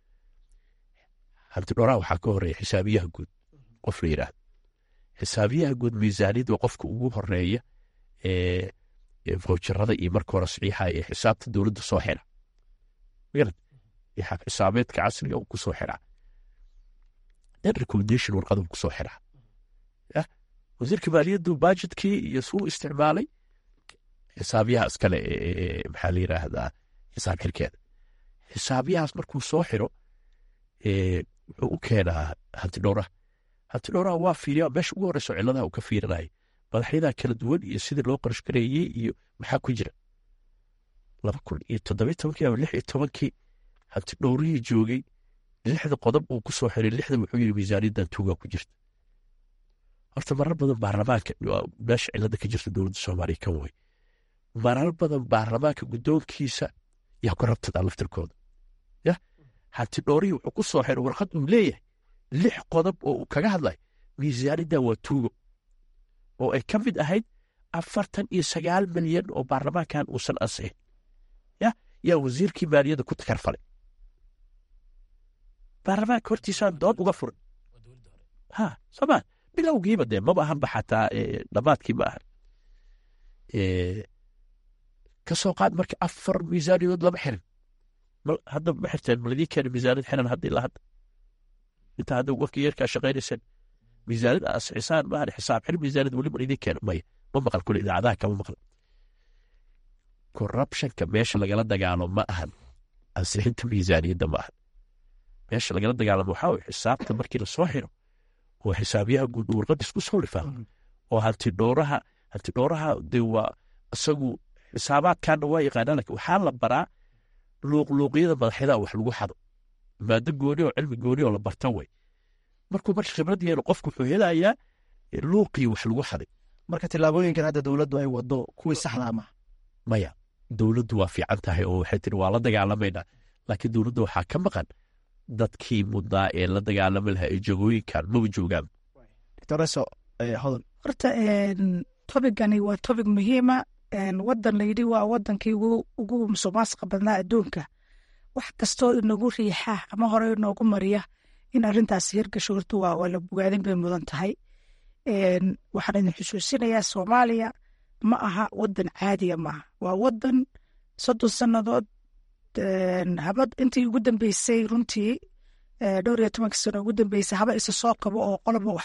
hanti dhoraa waxaa ka horeeya xisaabiyaha guud qof la yidhaahdo xisaabiyaha guud miisaaniyadda waa qofka ugu horeeya voucherada iyo marka hore saxiixa ee xisaabta dowladda soo xira magarad xaab xisaabeedka casriga uu kusoo xiraa then recommendation warqada uu kusoo xiraa wasiirka maaliyaddu bajetkii iyo suu isticmaalay xisaabiyaha iskale maxaa la yiraahdaa xisaab xirkeeda xisaabiyahaas markuu soo xiro wuxuu u keenaa hanti dhowraha hanti dhowraha waa fiiriya meesha ugu horeyso ciladaha uu ka fiirinaya madaxyadaa kala duwan iyo sidii loo qarash gareeyey iyo maxaa ku jira laba kun iyo toddobiy tobankii ama lix iyo tobankii hanti dhowrihii joogay lixda qodob uu ku soo xiray lixda wuxuu yiri miisaaniyaddan tuugaa ku jirta horta marar badan baarlamaanka meesha cilada ka jirta dowladda soomaaliya kan way marar badan baarlamaanka guddoonkiisa yaa ku rabtadaa laftirkooda ya hanti dhoorihii wuxuu ku soo xiray warqad uu leeyahay lix qodob oo uu kaga hadlay miisaaniddan waa tuugo oo ay ka mid ahayd afartan iyo sagaal milyan oo baarlamaankan uusan ansixin ya yaa wasiirkii maaliyadda ku takarfalay baarlamaanka hortiisaan dood uga furin ha somaa bilowgiiba dee maba ahanba xataa dhammaadkii ma ahan ka soo qaad marka afar miisaaniyadood lama xirin hadda ma xirteen maladii keena miisaaniyad xiran hadda ilaa hadda intaa hadda waqti yeerkaa shaqaynayseen miisaaniyad asixisaan maahan xisaab xir miisaaniyad weli mar idin keeno maya ma maqal kule idaacadaha kama maqal corruptionka meesha lagala dagaalo ma ahan ansixinta miisaaniyadda ma ahan meesha lagala dagaalamo waxaa way xisaabta markii lasoo xiro oo xisaabyaha guud warqad isku soo dhifaa oo hantidhooraha hantidhooraha de waa isagu xisaabaadkaana waa yaqaanaan lakin waxaa la baraa luuqluuqyada madaxyada wax lagu xado maado gooni oo cilmi gooni oo la barta way markuu marka khibrad yeelo qofku wuxuu helayaa luuqii wax lagu xaday marka tillaabooyinkan hadda dowladdu ay wado kuwii saxdaa ma maya dowladdu waa fiican tahay oo waxay tiri waa la dagaalamaynaa laakiin dowladda waxaa ka maqan dadkii mudnaa ee la dagaalami lahaa ee jagooyinkan maba joogaan doctoreso hodan horta tobigani waa tobig muhiima wadan layidhi waa wadankii ugu musuqmaasuqa badnaa adduunka wax kastoo inagu riixa ama hore inoogu mariya in arintaas hirgasho horta waa la bogaadin bay mudan tahay waxaan idin xusuusinayaa soomaaliya ma aha wadan caadiya maaha waa wadan soddon sannadood habad intii ugu dambeysay runtii dhowr iyo tobanka sano ugu dambeysay haba isa soo qabo oo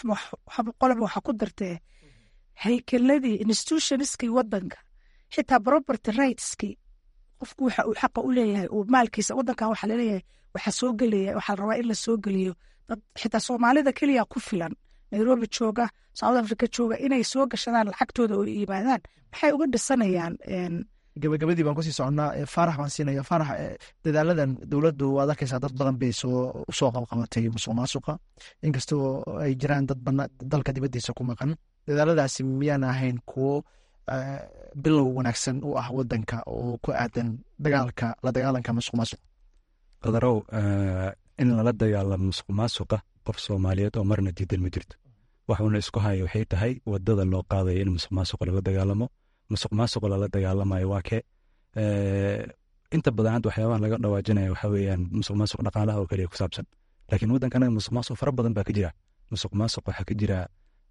qoloba waxa ku dartee haykeladii institutionskii wadanka xitaa property rightskii qofku waxa uu xaqa u leeyahay uu maalkiisa wadankan waxa laleeyahay waxaa soo gelaya waxaa rabaa in la soo geliyo dad xitaa soomaalida keliya ku filan nairobi jooga south africa jooga inay soo gashadaan lacagtooda oo yimaadaan maxay uga dhisanayaan gabagabadii baan kusii soconnaa faarax baan siinaya faarax dadaaladan dowladdu waad arkaysaa dad badan bay soo usoo qabqabatay musuq maasuqa inkastoo ay jiraan dad bana dalka dibaddiisa ku maqan dadaaladaasi miyaan ahayn kuwo bilow wanaagsan u ah wadanka oo ku aadan dagaalka la dagaalanka musuq maasuq qadarow in lala dagaalamo musuq maasuqa qof soomaaliyeed oo marna diidan ma jirto waxuuna isku haya waxay tahay wadada loo qaadaya in musuq maasuqa lala dagaalamo musuq maasuqa lala dagaalamayo waa kee inta badan hadda waxyaabaha laga dhawaajinaya waxa weeyaan musuq maasuq dhaqaalaha oo kaliya ku saabsan laakiin waddanka anaga musuq maasuq fara badan baa ka jira musuq maasuq waxaa ka jira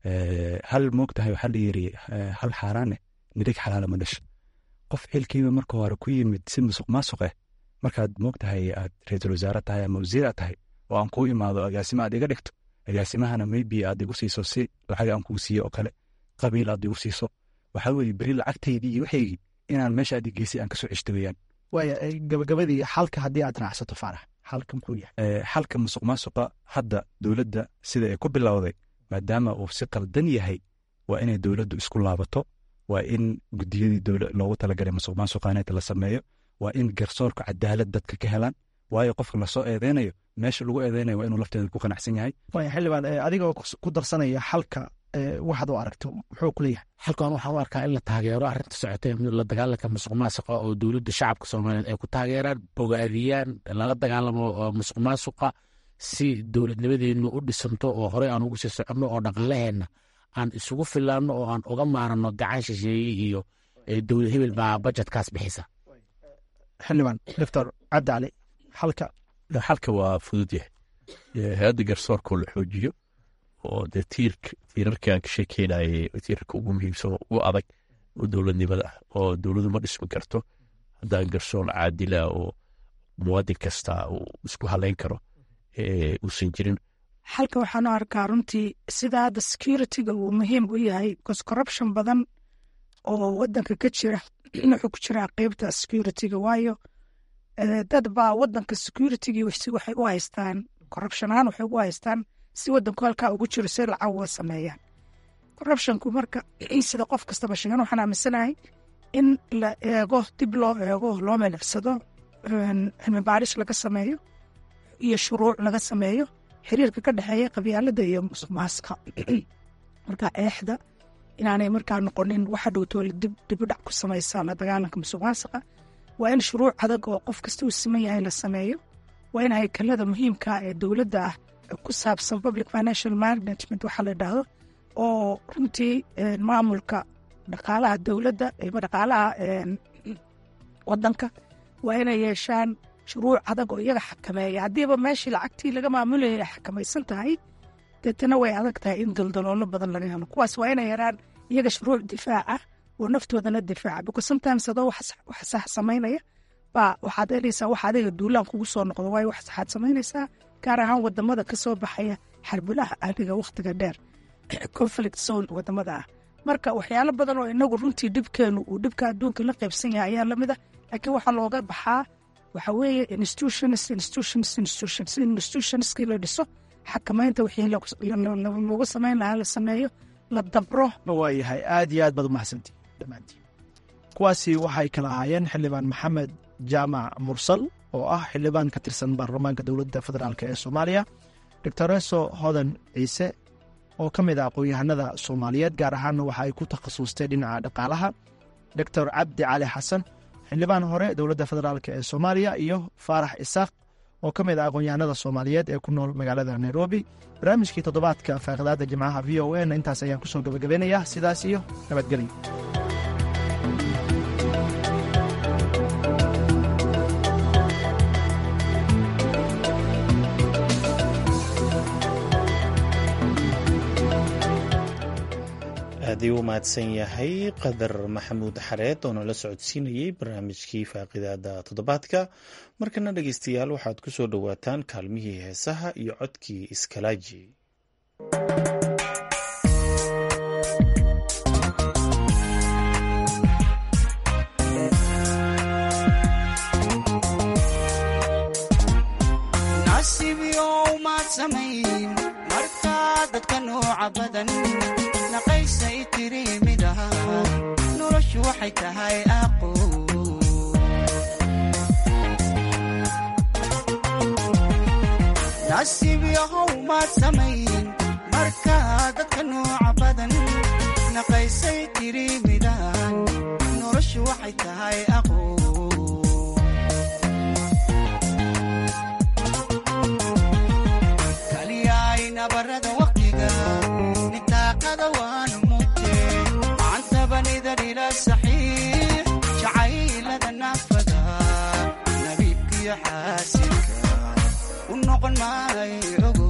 hal moog tahay waxaa la yiri hal xaaraane nirig xalaala ma dhasho qof xilkiiba marka hore ku yimid si musuq maasuq ah markaad moog tahay aad ra-iisul wasaare tahay ama wasiir aad tahay oo aan kuu imaado agaasimo aad iga dhigto agaasimahana maybe aad igu siiso si lacag aan kuu siiyo oo kale qabiil aad igu siiso waxaa weeye beri lacagtaydii iyo waxaygii inaan meesha aad geysay aan kasoo ceshto weeyaan waaya gabagabadii xalka haddii aad raacsato faarax xalka muxuu yahay xalka musuq maasuqa hadda dowladda sida ay ku bilowday maadaama uu si qaldan yahay waa inay dowladdu isku laabato waa in gudiyadii loogu talagalay musuq maasuqaaneeta la sameeyo waa in garsoorka cadaalad dadka ka helaan waayo qofka lasoo eedeynayo meesha lagu eedeynayo waa inuu lafteeda ku qanacsan yahay waaya xildhibaan adigoo ku darsanaya xalka waxaad u aragto muxuu ku leeyahay halkan waxaan u arkaa in la taageero arrinta socotay la dagaalanka musuq maasuqa oo dowladda shacabka soomaaliyeed ay ku taageeraan bogaadiyaan lala dagaalamo musuq maasuqa si dowladnimadeenu u dhisanto oo horey aan ugu sii soconno oo dhaqaalaheenna aan isugu filaanno oo aan uga maarano gacan shisheeye iyo dowlad hebel baa bajetkaas bixisa xildhibaan doctor cabdi cali xalka xalka waa fudud yahay hay-adda garsoorkoo la xoojiyo oo dee tiirka tiirarkaan ka sheekeynayay tiirarka ugu muhiimsan oo ugu adag oo dowladnimada ah oo dowladu ma dhismi karto haddaan garsoor caadila oo muwaadin kasta uu isku haleyn karo uusan jirin xalka waxaan u arkaa runtii sida hadda securityga uu muhiim u yahay bcause corruption badan oo wadanka ka jira wuxuu ku jiraa qeybta securityga waayo dad baa wadanka securitygii waxay u haystaan corruption ahaan waxay u haystaan si wadanku halkaa ugu jiro si lacag uga sameeyaan corruptionku marka sida qof kastaba sheegan waxaan aaminsanahay in la eego dib loo eego loo milicsado cilmi baaris laga sameeyo iyo shuruuc laga sameeyo xiriirka ka dhexeeya qabyaalada iyo musuq maasuqa marka eexda inaanay markaa noqonin waxa dhowtoola dibudhac ku samaysa la dagaalanka musuq maasuqa waa in shuruuc adag oo qof kasta uu siman yahay la sameeyo waa in haykalada muhiimka ee dowladda ah ku saabsan public financial management waxaa la idhaahdo oo runtii maamulka dhaqaalaha dowladda ama dhaqaalaha wadanka waa inay yeeshaan shuruuc adag oo iyaga xakameeya haddiiba meeshii lacagtii laga maamulayay ay xakamaysan tahay deetana way adag tahay in daldaloolo badan laga helo kuwaas waa inay yaraan iyaga shuruuc difaaca oo naftoodana difaaca because sometimes adoo wax sax samaynaya baa waxaad helaysaa wax adiga duulaan kugu soo noqdo waayo wax saxaad samaynaysaa gaar ahaan wadamada ka soo baxaya xarbulaha ahliga wakhtiga dheer conflict zone wadamada ah marka waxyaalo badan oo inagu runtii dhibkeenu uu dhibka adduunka la qaybsan yahay ayaa lamid a laakiin waxaa looga baxaa waxa weeye institutions institutions institutions in institutionskii la dhiso xakamaynta wixii lagu samayn lahaa la sameeyo la dabro waayahay aad iyo aad baad umahadsantii dhammaantiin kuwaasi waxay kala ahaayeen xildhibaan maxamed jaamac mursal oo ah xildhibaan ka tirsan baarlamaanka dowladda federaalk ee soomaaliya doctoreso hodan ciise oo ka mid ah aqoon-yahanada soomaaliyeed gaar ahaanna waxa ay ku takhasustay dhinaca dhaqaalaha doctor cabdi cali xasan xildhibaan hore dowladda federaalk ee soomaaliya iyo faarax isaaq oo ka mid ah aqoon-yahanada soomaaliyeed ee ku nool magaalada nairobi barnaamijkii toddobaadka faaqidaada jimcaha v o a na intaas ayaan kusoo gabagabeynayaa sidaas iyo nabadgelyo aad ii u mahadsan yahay qadar maxamuud xareed oo nala socodsiinayey barnaamijkii faaqidaada toddobaadka markana dhegeystayaal waxaad ku soo dhowaataan kaalmihii heesaha iyo codkii iskalaaji dadka nooca badan naqaysay tiri mid aha noloshu waxay tahay aqo nasiib yahow maad samayn marka dadka nooca badan naqaysay tiri midahan noloshu waxay tahay aqo kaliyaay nabarada waqtiga nitaaqada waan mute macantabanida dhila saxiix jacaylada naafada nabiibkiyo xaasilka u noqon maayo ogo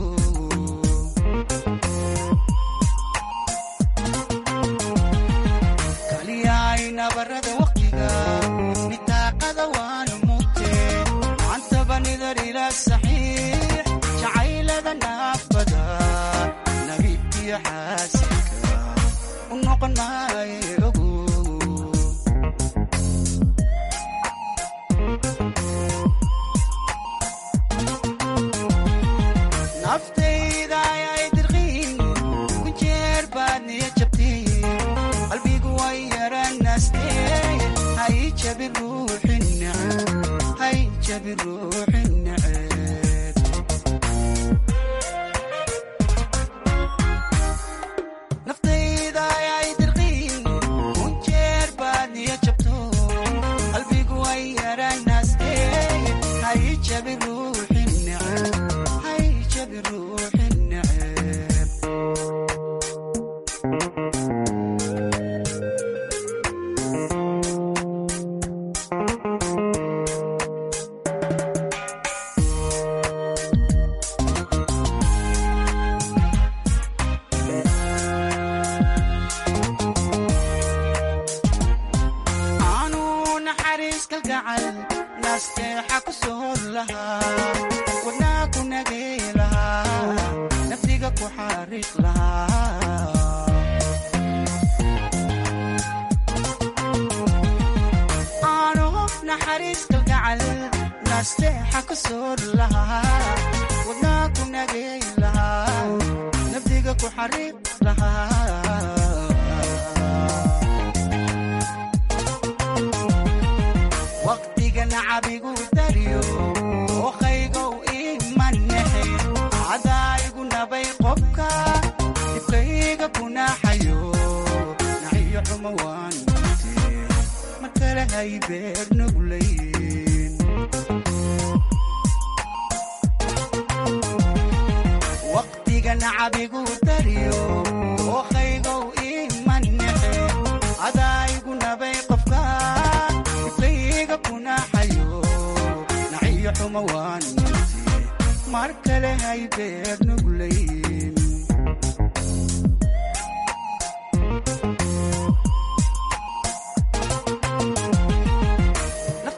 kaliyaay nabarada waqtiga nitaaqada waan mute macantabanida dhila saxiix jacaylada naafada nabiibkiyo xaasilka u noqon maayo ogo naftayda ayay dirqiin ku jeer baad niya jabtiin qalbigu way yaranaastee hay jabi ruuxi neceb hay jabi ruuxi neceb naftayda ayay dirqiin ku jeer baad niya jabto qalbigu way yaranaastee hay jabi ruuxi neceb hay jabi ruuxi neceb aanu naxariis kalgacal naasteexa ku soor lahaa wadnaa ku nagay lahaa naftiga ku xariiq lahaa aanu naxariis kalgacal naasteexa ku soor lahaa wadnaa ku nagay lahaa naftiga ku xariiq lahaa waqtiga nacabigu dariyo ookaygow imanexe cadaayigu nabay qobka dibkayga kunaxayo naxiyo xumo waan mute mar kale hay beer nuglayn waqtiga nacabigu dariyo ookaygow imanexe cadaayigu nabay qofka dibkayga kunaxayo naxiyo xumo waan mute mar kale hay beer nuglayn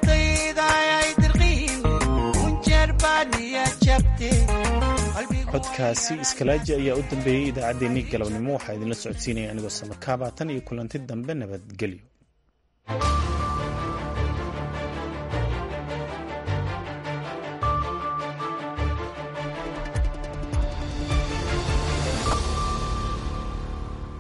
naftayda ayay dirqiin kunjeer baad niya jabte codkaasi iskalaaji ayaa u dambeeyey idaacaddeenii galabnimo waxaa idinla socodsiinaya anigoo samakaaba tan iyo kulanti dambe nabadgelyo